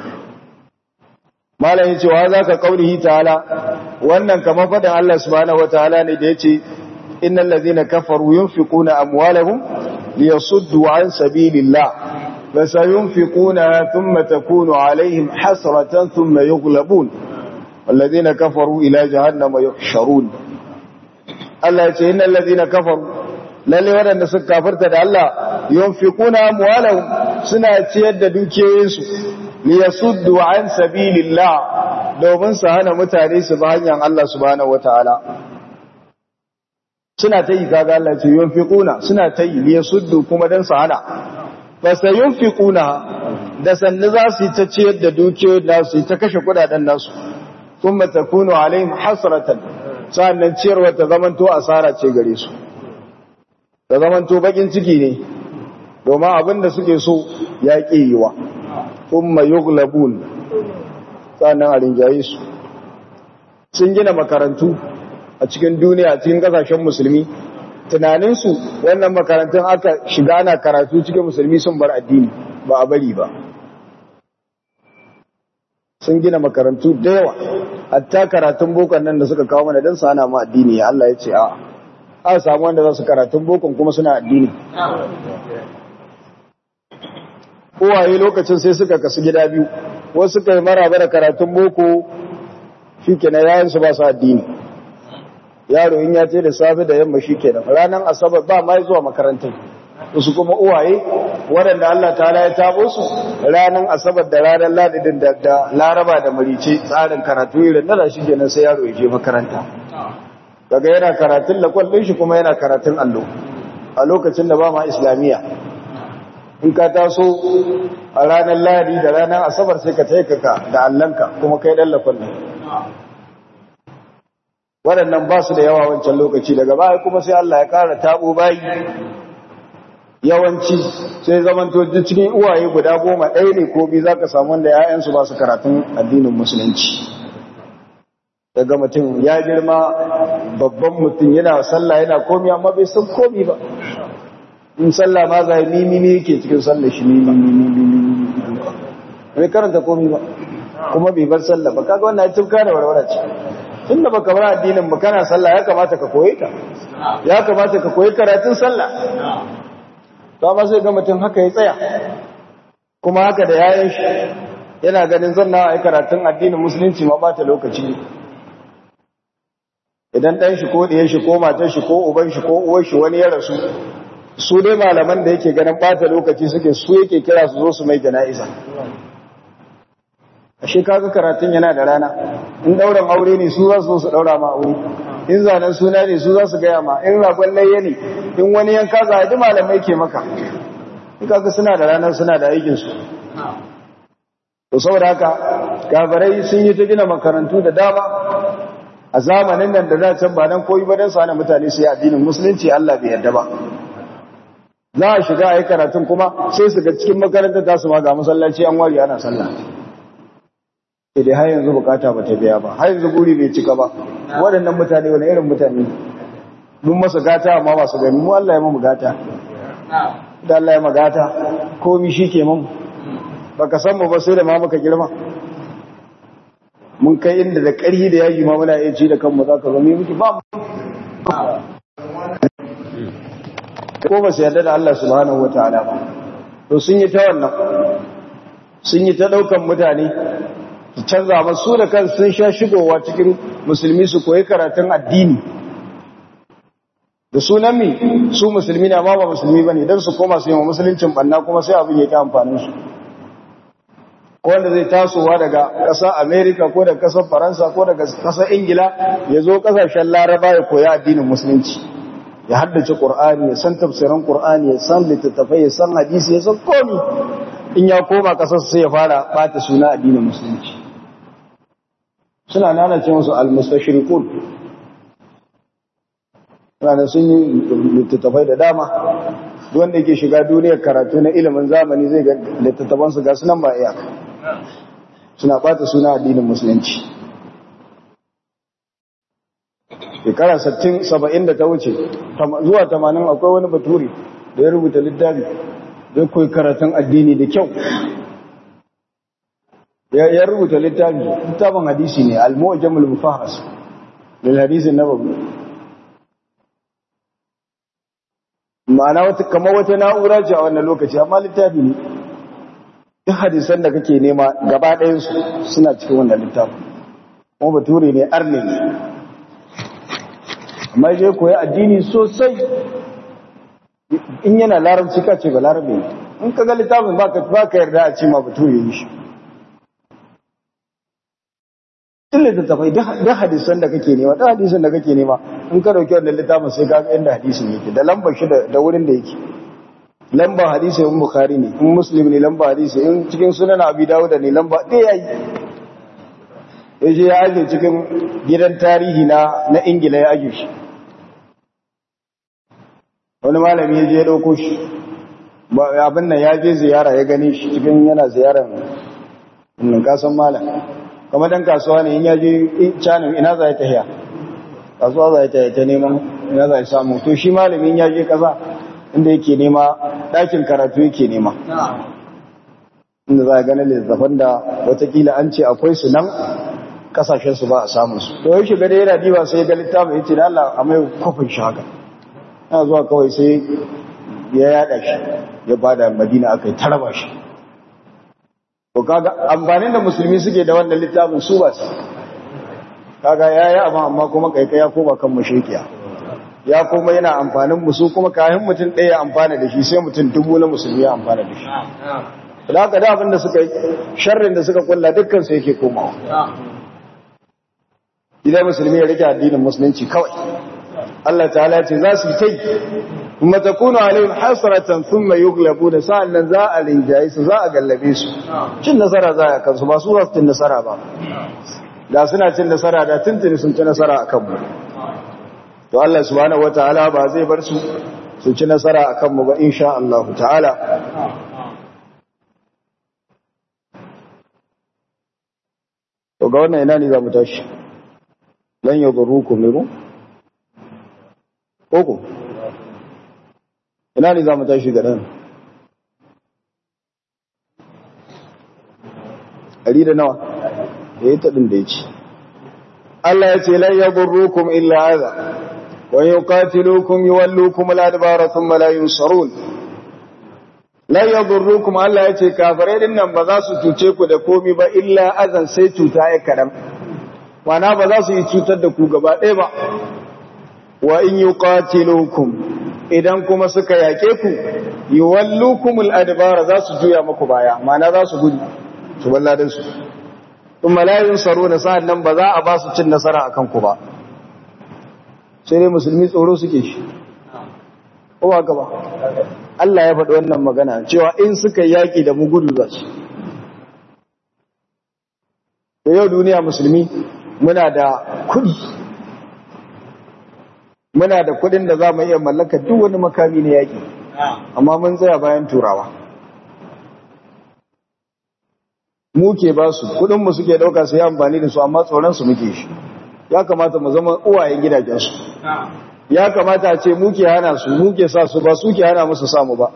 A: malam yace wa zaka qaulihi ta'ala wannan kamar fadan Allah subhanahu wataala ne da yace innal ladhina kafaru yunfiquna amwalahum liyasuddu an sabilillah fasayunfiquna thumma takunu alaihim hasratan thumma yughlabun والذين كفروا إلى جهنم يحشرون Allah ya ce innal ladina kafaru lalle waɗanda suka kafirta da Allah yunfiquna amwalahum suna ciyar da dukiyoyinsu liyasuddu an sabilillah domin su hana mutane su ba hanyar Allah subhanahu wataala suna ta yi kaga Allah ce yunfiquna suna ta yi liyasuddu kuma dan su hana fa sayunfiquna da sanne za su yi ta ciyar da dukiyoyin nasu ta kashe kudaden nasu kuma takunu alaihim hasratan sa'annan ciyarwa ta zamanto asara ce gare su ta zamanto bakin ciki ne domin abin da suke so ya yiwa kuma yughlabun sa'annan a rinjaye su sun gina makarantu a cikin duniya cikin kasashen musulmi tunaninsu wannan makarantun aka shiga ana karatu cikin musulmi sun bar addini ba a bari ba sun gina makarantu da yawa hatta karatun bokon nan da suka kawo mana don su hana mu addini Allah ya ce a a samu wanda za su karatun bokon kuma suna addini kowaye lokacin sai suka kasu gida biyu wasu suka yi maraba da karatun boko shi kenan yayin su ba su addini yaro in ya ce da safe da yamma shi kenan ranar asabar ba ma zuwa makarantar su kuma uwaye waɗanda Allah ta ya tabo su ranar asabar da ranar ladidin da laraba da marice tsarin karatu irin na shi kenan sai yaro ya je makaranta daga yana karatun lakwal ɗin shi kuma yana karatun allo a lokacin da ba ma islamiyya in ka taso a ranar ladi da ranar asabar sai ka taikaka da allanka kuma kai ɗan lakwal ne waɗannan ba su da yawa wancan lokaci daga baya kuma sai Allah ya ƙara tabo bayi yawanci sai zamanto duk cikin uwaye guda goma ɗaya ne ko biyu za ka samu wanda ‘ya'yansu ba su karatun addinin musulunci daga mutum ya girma babban mutum yana sallah yana komi amma bai san komi ba in sallah ma za mimi ne yake cikin sallah shi mimi mimi bai karanta komi ba kuma bai bar sallah ba kaga wannan tun da warware ce tun da baka bar addinin ba kana sallah ya kamata ka koyi ta ya kamata ka koyi karatun sallah to amma sai ga mutum haka ya tsaya kuma haka da yayin shi yana ganin zanna a karatun addinin musulunci ma bata lokaci ne idan ɗan shi ko ɗiyan shi ko matar shi ko uban shi ko uwar shi wani ya rasu su dai malaman da yake ganin bata lokaci suke su yake kira su zo su mai jana'iza ashe kaga karatun yana da rana in ɗauran aure ne su za su su ɗaura ma aure in zanen suna ne su za su gaya ma in ragon layya ne in wani yanka za a ji malamai ke maka in kaga suna da ranar suna da aikinsu to saboda haka gabarai sun yi ta gina makarantu da dama a zamanin nan da za can ba nan koyi ba don sana mutane su yi addinin musulunci Allah bai yarda ba za a shiga a yi karatun kuma sai su ga cikin makarantar tasu ma ga masallaci an wari ana sallah sai dai har yanzu bukata ba ta biya ba har yanzu guri bai cika ba waɗannan mutane wani irin mutane mun masa gata amma ba su gani mu Allah ya mu gata da Allah ya magata komi shi ke mun baka san mu ba sai da ma muka girma mun kai inda da ƙarhi da yaji ma muna iya ci da kanmu za ka zama miki ba ko ba su yarda da Allah subhanahu wataala ba to sun yi ta wannan sun yi ta daukan mutane su canza masu da kan sun sha shigowa cikin musulmi su koyi karatun addini da sunan mi su musulmi na ma ba musulmi bane dan su koma su yi musuluncin banna kuma sai abin ya ki amfanin su wanda zai tasowa daga ƙasar Amerika ko daga ƙasar Faransa ko daga ƙasar Ingila ya zo ƙasashen Laraba ya koya addinin musulunci ya haddace Qur'ani ya san tafsirin Qur'ani ya san littattafai ya san hadisi ya san komi in ya koma ƙasar sai ya fara bata suna addinin musulunci suna nanace musu al-mustashriqun suna sun yi littattafai da dama wanda yake shiga duniyar karatu na ilimin zamani zai ga littattafansu ga sunan ba iyaka suna bata suna addinin musulunci shekara 60-70 da ta wuce zuwa 80 akwai wani baturi da ya rubuta littafi zai koyi karatun addini da kyau ya rubuta littafi littafin hadisi ne al-mu'jamul mufahras lil hadisi nabawi ma'ana wata kamar wata na'ura ce a wannan lokaci amma littafi ne duk hadisan da kake nema gaba ɗayansu suna cikin wannan littafi kuma bature ne arne ne amma je koyi addini sosai in yana larabci ka ce ba larabe ne in ka ga littafin ba ka yarda a ce ma bature yi shi duk littattafai duk hadisan da kake nema duk hadisan da kake nema in ka dauki wannan littafin sai ka ga inda hadisin yake da lambar shi da wurin da yake lamba hadisi in bukhari ne in muslim ne lamba hadisi in cikin sunan abi dawuda ne lamba ɗaya yayi yaje ya aje cikin gidan tarihi na na ingila ya aje shi wani malami ya je ya dauko shi abin nan ya je ziyara ya gani shi cikin yana ziyarar nan kasan malam kamar dan kasuwa ne in ya je canin ina za ya tahiya kasuwa za ya tahiya ta neman ina za ya samu to shi malamin ya je kasa inda yake nema ɗakin karatu yake nema inda za a gane littattafan da watakila an ce akwai su nan kasashensu ba a samun su to yau shiga da yana diba sai ga littafin ya ce da Allah a mai kofin shi haka yana zuwa kawai sai ya yada shi ya bada madina aka yi taraba shi to kaga amfanin da musulmi suke da wannan littafin su ba su kaga ya yi amma amma kuma kaikaya ko ba kan mashirkiya ya kuma yana amfanin musu kuma kayan mutum ɗaya amfana da shi sai mutum dubu na musulmi ya amfana da shi da haka da abinda suka yi sharrin da suka kulla dukkan su yake komawa idan musulmi ya rike addinin musulunci kawai Allah ta'ala ce za su kai kuma takunu alaihim hasratan thumma yughlabuna sa'annan za a rinjaye su za a gallabe su cin nasara za a kansu ba su za su cin nasara ba da suna cin nasara da tuntuni sun ci nasara a kanmu to Allah subhanahu wataala ba zai bar su su ci nasara a kanmu ba insha Allah ta'ala to ga wannan ina ne za mu tashi lan yadurrukum miru koko ina ne za mu tashi ga nan ɗari da nawa ya yi taɗin da ya ce Allah ya ce lan yadurrukum illa adha wa yuqatilukum yuwallukum al-adbara thumma la yunsarun la yadurrukum Allah ya ce kafirai din nan ba za su cuce ku da komi ba illa azan sai cuta ya kadan wana ba za su yi cutar da ku gaba ɗaya ba wa in yuqatilukum idan kuma suka yake ku yuwallukum al-adbara za su juya muku baya mana za su gudu su balladan su thumma la yunsaruna sa'an nan ba za a ba su cin nasara akan ku ba sai dai musulmi tsoro suke shi kowa gaba Allah ya faɗi wannan magana cewa in suka yaƙi da mu gudu za su da yau duniya musulmi muna da kuɗi muna da kuɗin da za mu iya mallaka duk wani makami na yaƙi amma mun tsaya bayan turawa mu ke ba su kuɗinmu suke ɗauka su yi amfani da su amma tsoronsu muke shi ya kamata mu zama uwayen gidajensu ya kamata a ce muke hana su muke sa su ba suke hana musu samu ba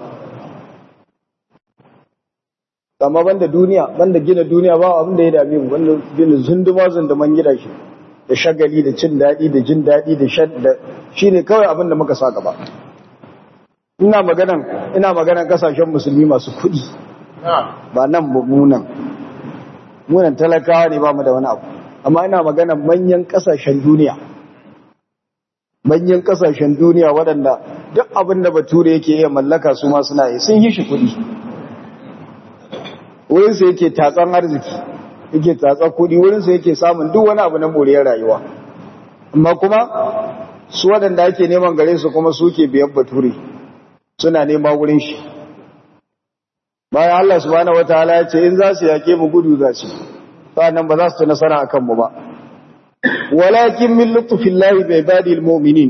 A: amma banda duniya banda gina duniya ba abin da ya dame mu banda gina zunduma zunduman gida shi da shagali da cin daɗi da jin daɗi da shan da shine kawai abin da muka sa gaba ina maganan ina maganan kasashen musulmi masu kudi ba nan ba munan munan talakawa ne ba mu da wani abu amma ina maganan manyan kasashen duniya manyan kasashen duniya waɗanda duk abin da bature yake iya mallaka su ma suna yi sun yi shi kudi wurinsa yake tatsan arziki yake tatsan kudi wurinsa yake samun duk wani abu na moriyar rayuwa amma kuma su waɗanda ake neman gare su kuma suke biyan bature suna nema wurin shi bayan Allah subhanahu wataala ya ce in za su yake mu gudu za su sannan ba za su ci nasara akan mu ba walakin min lutfillahi bi ibadil mu'minin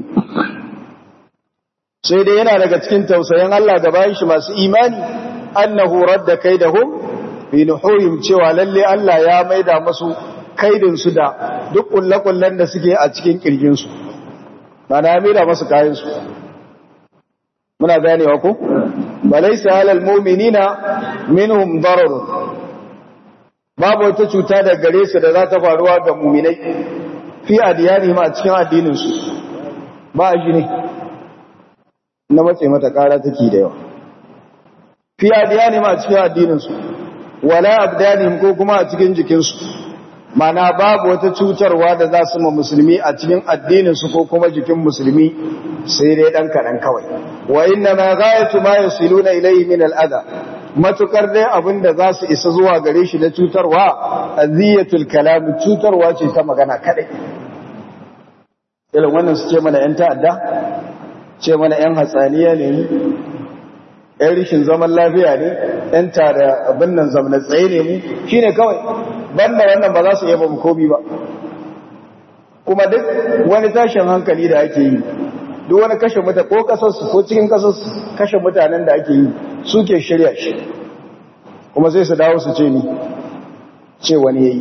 A: sai dai yana daga cikin tausayin Allah ga bayan shi masu imani annahu radda kaidahum fi nuhurihim cewa lalle Allah ya maida masu kaidin su da duk kullakullan da suke a cikin kirgin su mana ya maida masu kayan su muna ganewa ko balaysa halal mu'minina minhum darar babu wata cuta da gare su da za ta faruwa ga mu'minai fi adiyanihim a cikin addinin su ba a ne na matse mata kara take da yawa fi adiyanihim a cikin addinin su wala abdanihim ko kuma a cikin jikin su mana babu wata cutarwa da za su ma musulmi a cikin addinin su ko kuma jikin musulmi sai dai dan kadan kawai wa inna ma ghayatu ma yasiluna ilayhi min al-adha matukar dai abinda za su isa zuwa gare shi na cutarwa aziyatul kalam cutarwa ce ta magana kadai irin wannan su ce mana yan ta'adda ce mana yan hatsaniya ne yan rishin zaman lafiya ne yan tare abin nan zamna tsaye ne mu shine kawai banda wannan ba za su iya ba mu komi ba kuma duk wani tashin hankali da ake yi duk wani kashe mutane ko kasarsu ko cikin kasarsu kashe mutanen da ake yi suke shirya shi kuma sai su dawo su ce ni ce wani yayi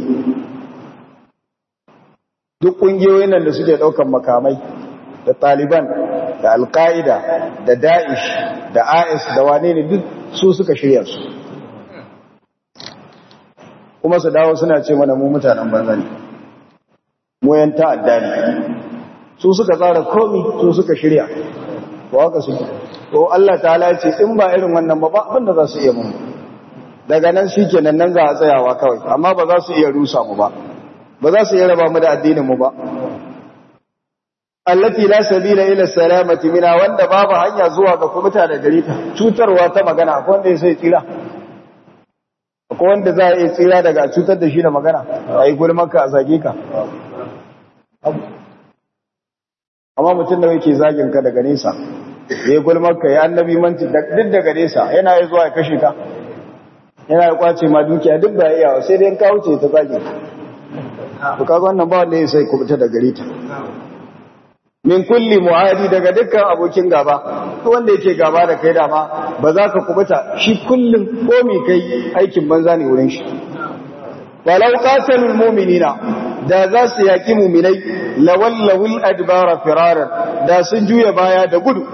A: duk kungiyoyin nan da suke daukan makamai da Taliban da Al-Qaeda da Daesh da IS da wane ne duk su suka shirya su kuma su dawo suna ce mana mu mutanen banza ne mu yan ta'adda ne su suka tsara komi su suka shirya to haka suke to Allah ta'ala ya ce in ba irin wannan ba abin da za su iya mun daga nan shikenan nan za a tsayawa kawai amma ba za su iya rusa mu ba ba za su iya raba mu da addinin mu ba allati la sabila ila salamati mina wanda babu hanya zuwa ga kubuta da gare ta cutarwa ta magana akwai wanda sai tsira akwai wanda za a iya tsira daga cutar da shi da magana ayi gulmanka a zage ka amma mutum da yake zagin ka daga nesa ya gulmar ka ya annabi manci duk daga nesa yana yi zuwa ya kashe ka yana ya kwace ma dukiya duk ba iyawa sai dai ka wuce ta zagin ka to kaga wannan ba wanda ya sai kubuta da gare ta min kulli mu'adi daga dukkan abokin gaba to wanda yake gaba da kai dama ba za ka kubuta shi kullum komi kai aikin banza ne wurin shi walau qatalul mu'minina da za su yaki mu'minai lawallawul adbara firaran da sun juya baya da gudu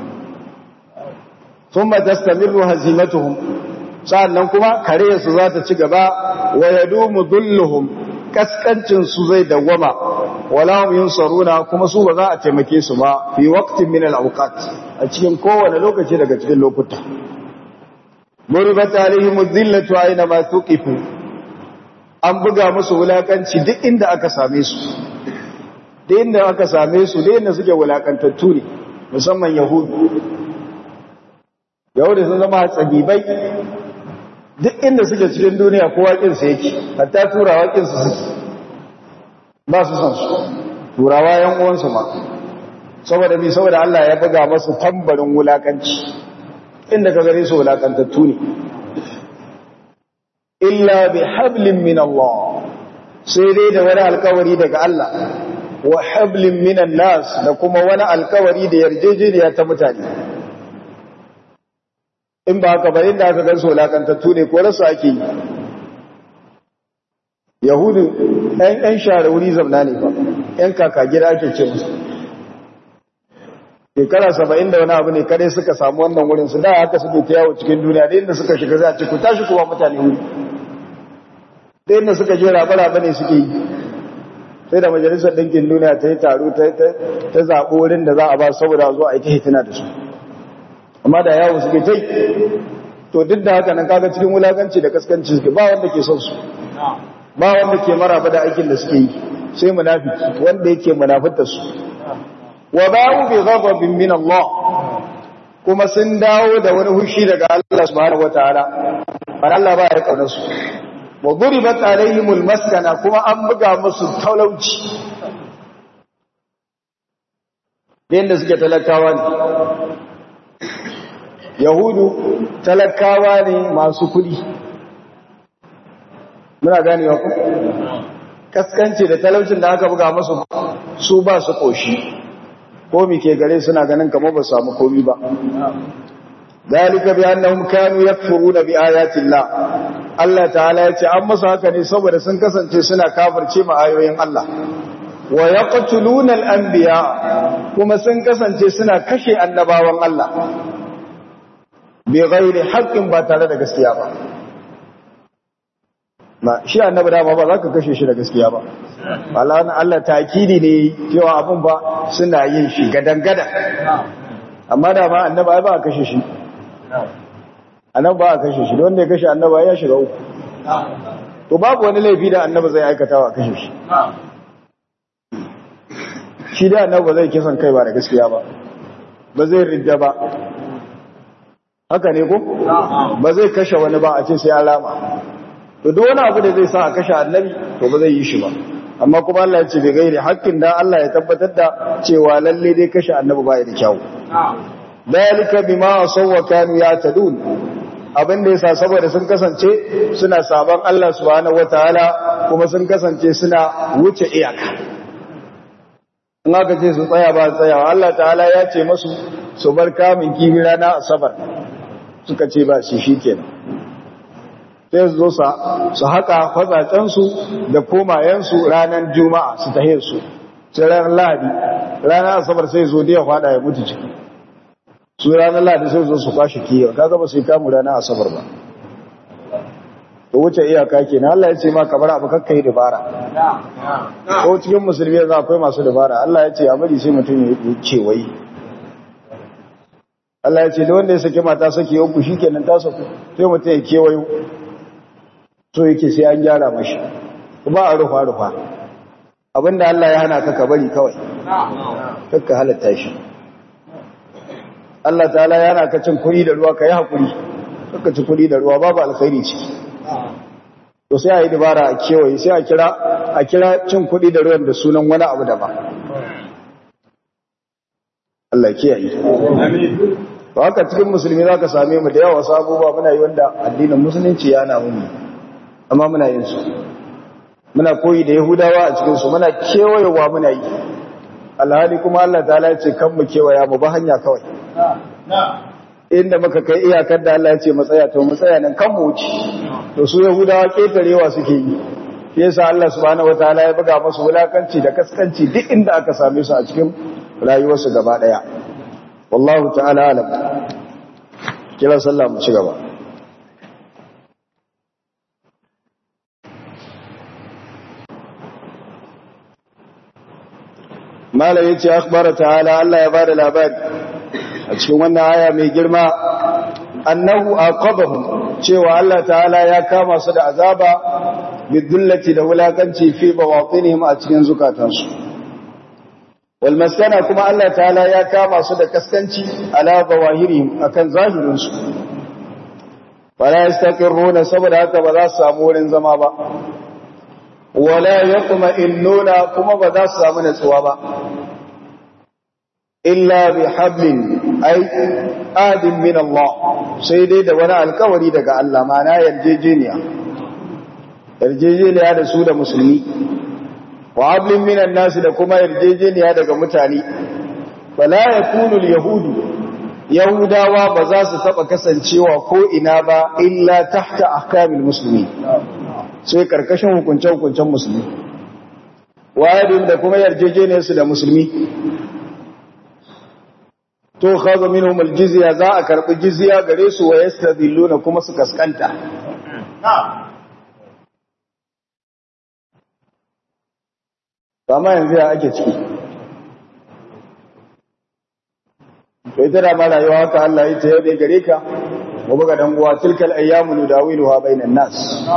A: thumma tastamirru hazimatuhum sannan kuma kare su za ta ci gaba wa yadumu dhulluhum kaskancin su zai dawwama wala hum yunsaruna kuma su ba za a taimake su ba fi waqtin min al-awqat a cikin kowane lokaci daga cikin lokuta muribat alaihim adh-dhillatu aina ma tuqifu an buga musu wulakanci duk inda aka same su duk inda aka same su duk inda suke wulakantattu ne musamman yahudu yahudu sun zama tsagibai duk inda suke cikin duniya kowa kinsa yake hatta turawa kinsa suke ba su san su turawa yan uwansu ma saboda bi saboda Allah ya buga masu tambarin wulakanci inda ka gare su wulakantattu ne illa bi hablin min Allah sai dai da wani alkawari daga Allah wa hablin minan nas da kuma wani alkawari da yarjejeniya ta mutane in ba haka ba inda aka gan solakantattu ne ko rasu ake yi yahudu ɗan ɗan share wuri zamna ne ba ‘yan kaka gida ake ce musu shekara saba'in da wani abu ne kadai suka samu wannan wurin su da haka suke ta yawo cikin duniya da inda suka shiga za a ce ku tashi kuma mutane wuri da inda suka je rabe-rabe ne suke yi sai da majalisar ɗinkin duniya ta yi taro ta zaɓi wurin da za a ba saboda zo a yi ta hitina da su amma da yawo suke tai to duk da haka nan kaga cikin wulakanci da kaskanci suke ba wanda ke son su ba wanda ke maraba da aikin da suke yi sai munafiki wanda yake munafitar su wa ba'u bi ghadabin min Allah kuma sun dawo da wani hushi daga Allah subhanahu wataala bar Allah ba ya kauna su wa duribat alaihimul maskana kuma an buga musu talauci da suke talakawa ne yahudu talakawa ne masu kudi muna ganewa ku kaskanci da talaucin da aka buga musu su ba su koshi komi ke gare suna ganin kamar ba samu komi ba dalika bi annahum kanu yakfuruna bi ayati Allah Allah ta'ala ya ce an masa haka ne saboda sun kasance suna kafirce ma ayoyin Allah wa yaqtuluna al-anbiya kuma sun kasance suna kashe annabawan Allah bi ghairi haqqin ba tare da gaskiya ba ma shi annabi da ba za ka kashe shi da gaskiya ba Allah Allah takidi ne cewa abun ba suna yin shi gadan gadan amma da ma annabi ba a kashe shi annabi ba a kashe shi wanda ya kashe annabi ya shiga uku to babu wani laifi da annabi zai aikata wa kashe shi shi da annabi ba zai kisan kai ba da gaskiya ba ba zai ridda ba haka ne ko ba zai kashe wani ba a ce sai alama to duk wani abu da zai sa a kashe annabi to ba zai yi shi ba amma kuma Allah ya ce bai gairi hakkin da Allah ya tabbatar da cewa lalle dai kashe annabi ba ya da kyau dalika bima asawwa kanu yatadun abin da yasa saboda sun kasance suna saban Allah subhanahu wataala kuma sun kasance suna wuce iyaka in aka ce su tsaya ba tsayawa Allah ta'ala ya ce masu su bar kamun kifi rana asabar suka ce ba shi shikenan sai su zo su haƙa kwatsacensu da komayensu ranar juma'a su tahe su sai ranar lahadi ranar asabar sai zo da ya fada ya mutu ciki su ranar lahadi sai zo su kwashe kiyar kaga ba su yi kamu ranar asabar ba to wuce iyaka ke na Allah ya ce ma kamar abu kakka yi dabara ko cikin musulmi yanzu akwai masu dabara Allah ya ce a bari sai mutum ya yi kewayi Allah ya ce da wanda ya sake mata sake uku shi kenan ta saku sai mutum ya kewayo so yake sai an gyara mashi ba a rufa rufa abinda Allah ya hana ka ka bari kawai kakka halatta shi Allah ta'ala ya hana ka cin kuɗi da ruwa ka yi haƙuri kakka ci kuɗi da ruwa babu alkhairi ciki to sai a yi dabara a kewaye sai a kira a kira cin kuɗi da ruwan da sunan wani abu daban Allah kiyaye to haka cikin musulmi za ka same mu da yawa wasu abubuwa muna yi wanda addinin musulunci ya na muni amma muna yin su muna koyi da yahudawa a cikinsu muna kewayewa muna yi alhali kuma Allah ta'ala ya ce kan mu kewaya mu ba hanya kawai inda muka kai iyakar da Allah ya ce matsaya to matsaya nan kan mu wuce to su yahudawa ketarewa suke yi shi yasa Allah subhanahu wataala ya buga musu wulakanci da kaskanci duk inda aka same su a cikin rayuwarsu gaba daya wallahu ta'ala alam kira sallah mu ci gaba mala yace akhbara ta'ala Allah ya bada labari a cikin wannan aya mai girma annahu aqabahum cewa Allah ta'ala ya kama su da azaba bidullati da wulakanci fi bawatinihim a cikin zukatansu wal maskana kuma Allah ta'ala ya kama su da kaskanci ala zawahirihim akan zahirin su wala yastaqirruna saboda haka ba za su samu wurin zama ba wala yatma'innuna kuma ba za su samu natsuwa ba illa bi hablin ay adin min Allah sai dai da wani alkawari daga Allah mana yarjejeniya yarjejeniya da su da musulmi wa hablin min nas da kuma yarjejeniya daga mutane fala yakunu al-yahudu yahudawa ba za su taba kasancewa ko ina ba illa tahta ahkamil muslimin sai karkashin hukunce-hukuncen musulmi wa'adin da kuma yarjejeniyarsu da musulmi to khaza minhum aljizya za a karbi jizya gare su wa yastadilluna kuma su kaskanta kama yanzu ya ake ciki to ita da ma rayuwa haka Allah ya ta yau dai gare ka gobe ga dan uwa tilkal ayyamu nudawiluha bainan nas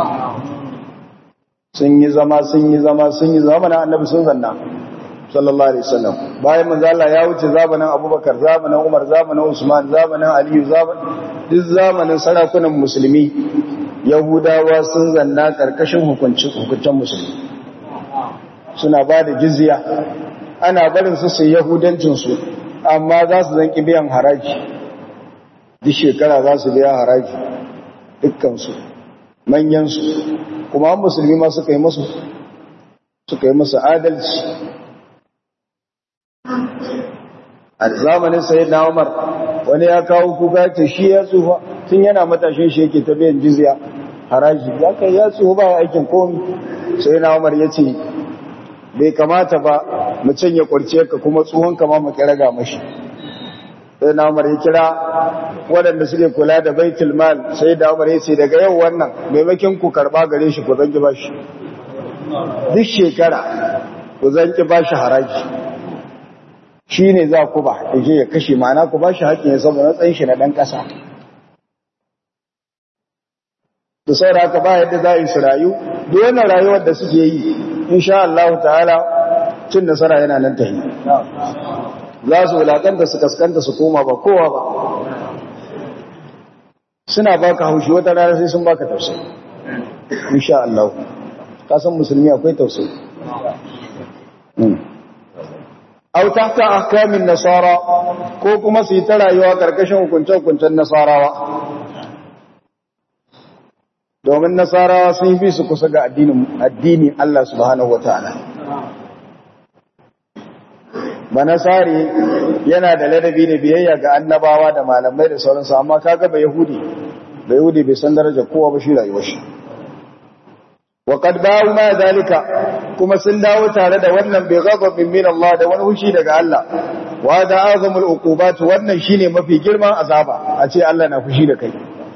A: sun yi zama sun yi zama sun yi zama na annabi sun zanna sallallahu alaihi wasallam bayan manzo Allah ya wuce zamanin Abubakar zamanin Umar zamanin Usman zamanin Ali zamanin duk zamanin sarakunan musulmi Yahudawa sun zanna karkashin hukuncin hukuncin musulmi suna ba da jizya ana barin su su yahudancin su amma za su zanki biyan haraji duk shekara za su biya haraji dukkan su manyan su kuma musulmi ma suka yi musu suka yi musu adalci a zamanin sai na umar wani ya kawo kuka ce shi ya tsufa tun yana matashin shi yake ta biyan jizya haraji ya kai ya tsufa ba aikin komi sai na umar ya ce bai kamata ba mu ya kwarce ka kuma tsohon kama mu kiraga mashi sai na umar ya kira waɗanda suke kula da baitul mal sai da umar ya ce daga yau wannan maimakon ku karba gare shi ku zanki ba shi duk shekara ku zanki ba shi haraji shi ne za ku ba da je ya kashe ma'ana ku ba shi haƙƙin ya saboda tsayin shi na ɗan ƙasa da saboda haka ba yadda za a yi su rayu duk wannan rayuwar da suke yi insha Allah ta'ala cin nasara yana nan ta yi za su wulaƙanta su kaskanta su koma ba kowa ba suna baka haushi wata rana sai sun baka tausayi insha Allah kasan musulmi akwai tausayi aw tahta ahkamin nasara ko kuma su yi ta rayuwa karkashin hukunce-hukuncen nasarawa domin nasarawa sun fi su kusa ga addinin addinin Allah subhanahu wataala ba nasari yana da ladabi da biyayya ga annabawa da malamai da sauransu amma kaga ba yahudi ba yahudi bai san daraja kowa ba shi rayuwar shi wa qad ba'u ma zalika kuma sun dawo tare da wannan bi ghadabin min Allah da wani hushi daga Allah wa da azamul uqubat wannan shine mafi girman azaba a ce Allah na fushi da kai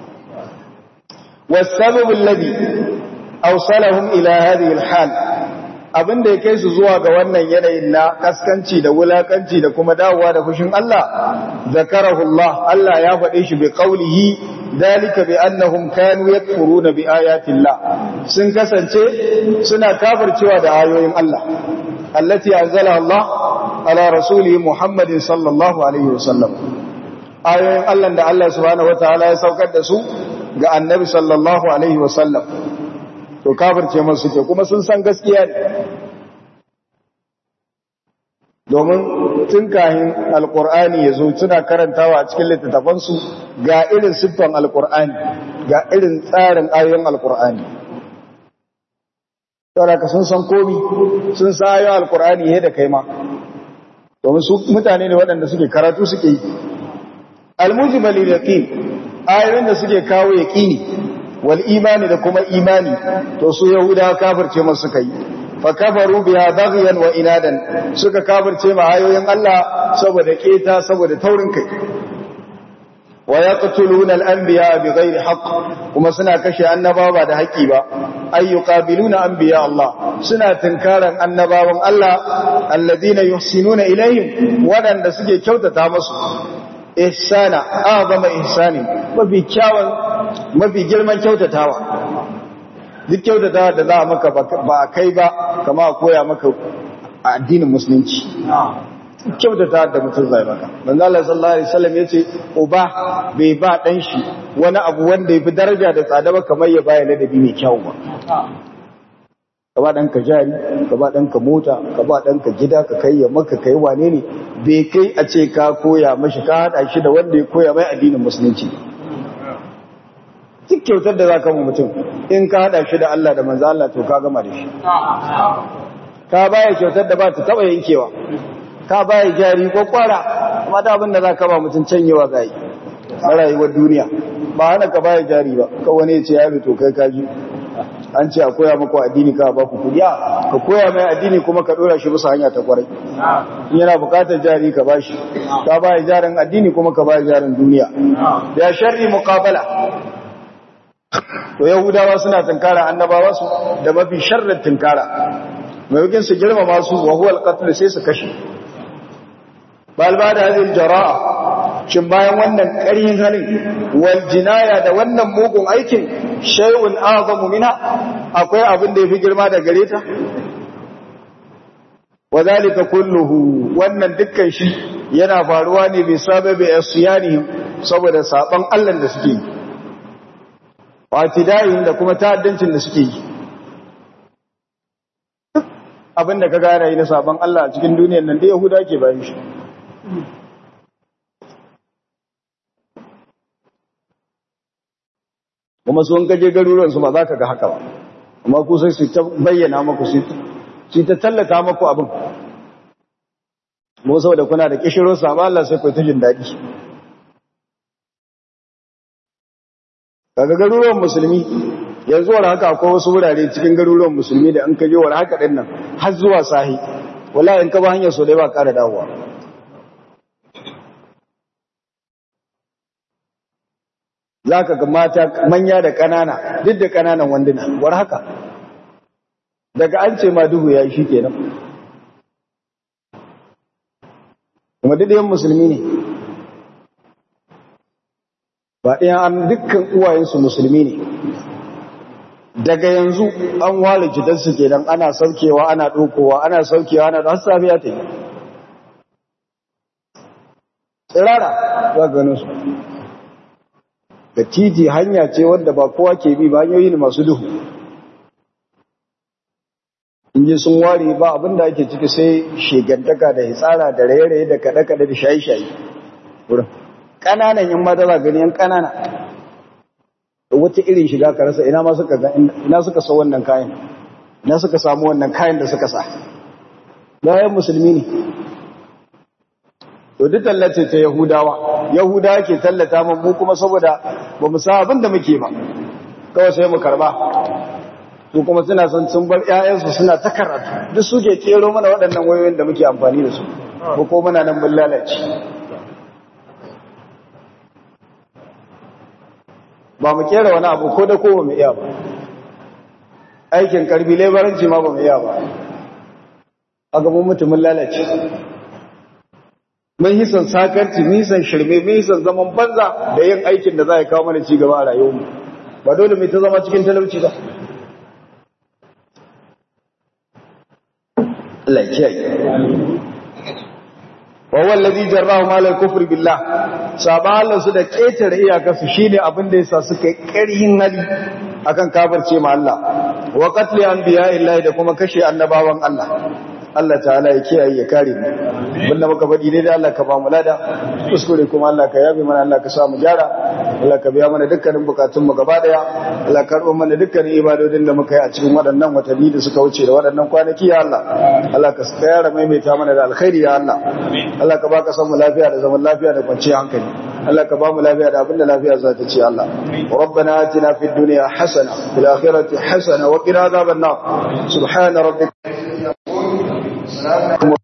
A: والسبب الذي أوصلهم إلى هذه الحال abin da ya kai su zuwa ga wannan yanayin na kaskanci da wulakanci da kuma dawowa da fushin Allah zakarahullah Allah ya faɗe shi bi qaulihi dalika bi annahum kanu yakfuruna bi ayatillah sun kasance suna kafircewa da ayoyin Allah allati anzala Allah ala rasulihi Muhammadin sallallahu alaihi wasallam ayoyin Allah da Allah subhanahu wataala ya saukar da su ga annabi sallallahu alaihi wasallam to kafirce masu suke kuma sun san gaskiya ne domin tun kahin alkur'ani ya zo suna karantawa a cikin littattafansu ga irin siffan alkur'ani ga irin tsarin ayoyin alkur'ani saboda sun san komi sun san ayoyin alkur'ani yadda kai ma domin su mutane ne waɗanda suke karatu suke yi almujibali yaqin ayoyin da suke kawo yaqini wal imani da kuma imani to su yahudawa kafirce masu suka yi fa kafaru biha baghyan wa inadan suka kafirce ma ayoyin Allah saboda keta saboda taurin kai wa yaqtuluna al-anbiya bighairi haqq kuma suna kashe annabawa ba da haƙi ba ay yuqabiluna anbiya Allah suna tinkaran annabawan Allah alladhina yuhsinuna ilayhim wadanda suke kyautata musu ihsana azama ihsani mafi kyawun mafi girman kyautatawa duk kyautatawa da za a maka ba a kai ba kama a koya maka a addinin musulunci kyautatawa da mutum zai maka manzo Allah sallallahu alaihi wasallam yace uba bai ba dan shi wani abu wanda yafi daraja da tsada ba kamar ya baya ladabi mai kyau ba ka ba ɗanka jari ka ba ɗanka mota ka ba ɗanka gida ka kai ya maka kai wane ne bai kai a ce ka koya mashi ka haɗa shi da wanda ya koya mai addinin musulunci duk kyautar da za ka mutum in ka haɗa shi da Allah da manzo Allah to ka gama da shi ka baya kyautar da ba ta taɓa yankewa ka baya jari ko kwara amma da abin da za ka ba mutum canyewa za yi na rayuwar duniya ba hana ka baya jari ba ka wani ya ce yaro to kai kaji an ce a koya maku addini ka ba ku kudi ka koya mai addini kuma ka dora shi bisa hanya ta kwarai in yana bukatar jari ka bashi ka ba jarin addini kuma ka ba jarin duniya da sharri muqabala to yahudawa suna tunkara annabawa su da mafi sharrin tunkara mai su girmama su wa huwa al sai su kashe bal ba da hadhihi jara'a shin bayan wannan ƙaryin halin wal jinaya da wannan mugun aikin shay'un azamu minha akwai abin da yafi girma da gare ta wadhalika kulluhu wannan dukkan shi yana faruwa ne bi sababi asyanihim saboda saban Allah da suke yi watidayin da kuma ta'addancin da suke yi abin da ka gara yi na saban Allah a cikin duniyar nan da Yahuda ke bayan shi kuma sun kaje garuruwan su ba za ka ga haka ba amma ku sai su ta bayyana maku su ta tallata maku abin mu saboda kuna da kishiro saban Allah sai ku ta jin daɗi kaga garuruwan musulmi yanzu war haka akwai wasu wurare cikin garuruwan musulmi da an kaje war haka din nan har zuwa sahi wallahi in ka ba hanyar so dai ba ƙara dawowa zaka ga mata manya da kanana duk da kananan wanduna war haka daga an ce ma duhu yayi shikenan kuma duk yan musulmi ne ba ɗaya an dukkan uwayensu musulmi ne daga yanzu an ware jidansu kenan ana saukewa ana ɗaukowa ana saukewa ana har safiya ta yi tsirara za ganin su da titi hanya ce wadda ba kowa ke bi ba hanyoyi ne masu duhu in ji sun ware ba abinda ake ciki sai shegantaka da hitsara da raye-raye da kaɗe-kaɗe da shayi-shayi wurin ƙananan yan mata za gani yan ƙanana wata irin shiga ka rasa ina ma suka ga ina suka sa wannan kayan ina suka samu wannan kayan da suka sa bayan musulmi ne to duk tallace ta yahudawa yahudawa ke tallata mu mu kuma saboda ba mu sa abin da muke ba kawai sai mu karba su kuma suna son sun bar ƴaƴansu suna ta karatu duk suke kero mana waɗannan wayoyin da muke amfani da su ko ko muna nan mun lalace ba mu kera wani abu ko da ko ba mu iya ba aikin karbi lebaranci ma ba mu iya ba a gaban mutumin lalace mun yi son sakarci mun yi son shirme mun yi son zaman banza da yin aikin da za a kawo mana ci gaba a rayuwarmu ba dole mai ta zama cikin talauci ba Allah ya kiyaye wawan ladhi jarrahu mal al-kufr billah sabalan su da ketare iyakarsu shine abin da yasa suka yi ƙarhin hali akan kafirce ma Allah wa qatli anbiya'illahi da kuma kashe annabawan Allah Allah ta'ala ya kiyaye ya kare mu bunda muka faɗi dai da Allah ka ba mu lada kuskure kuma Allah ka yabe mana Allah ka sa mu gyara Allah ka biya mana dukkanin bukatun mu gaba daya Allah ka karɓo mana dukkanin ibadodin da muka yi a cikin waɗannan watanni da suka wuce da waɗannan kwanaki ya Allah Allah ka tsaya maimaita mana da alkhairi ya Allah Allah ka baka san mu lafiya da zaman lafiya da kwanciyar hankali Allah ka ba mu lafiya da abinda lafiya za ta ci Allah ربنا آتنا في الدنيا حسنة في الآخرة حسنة وقنا عذاب النار سبحان ربك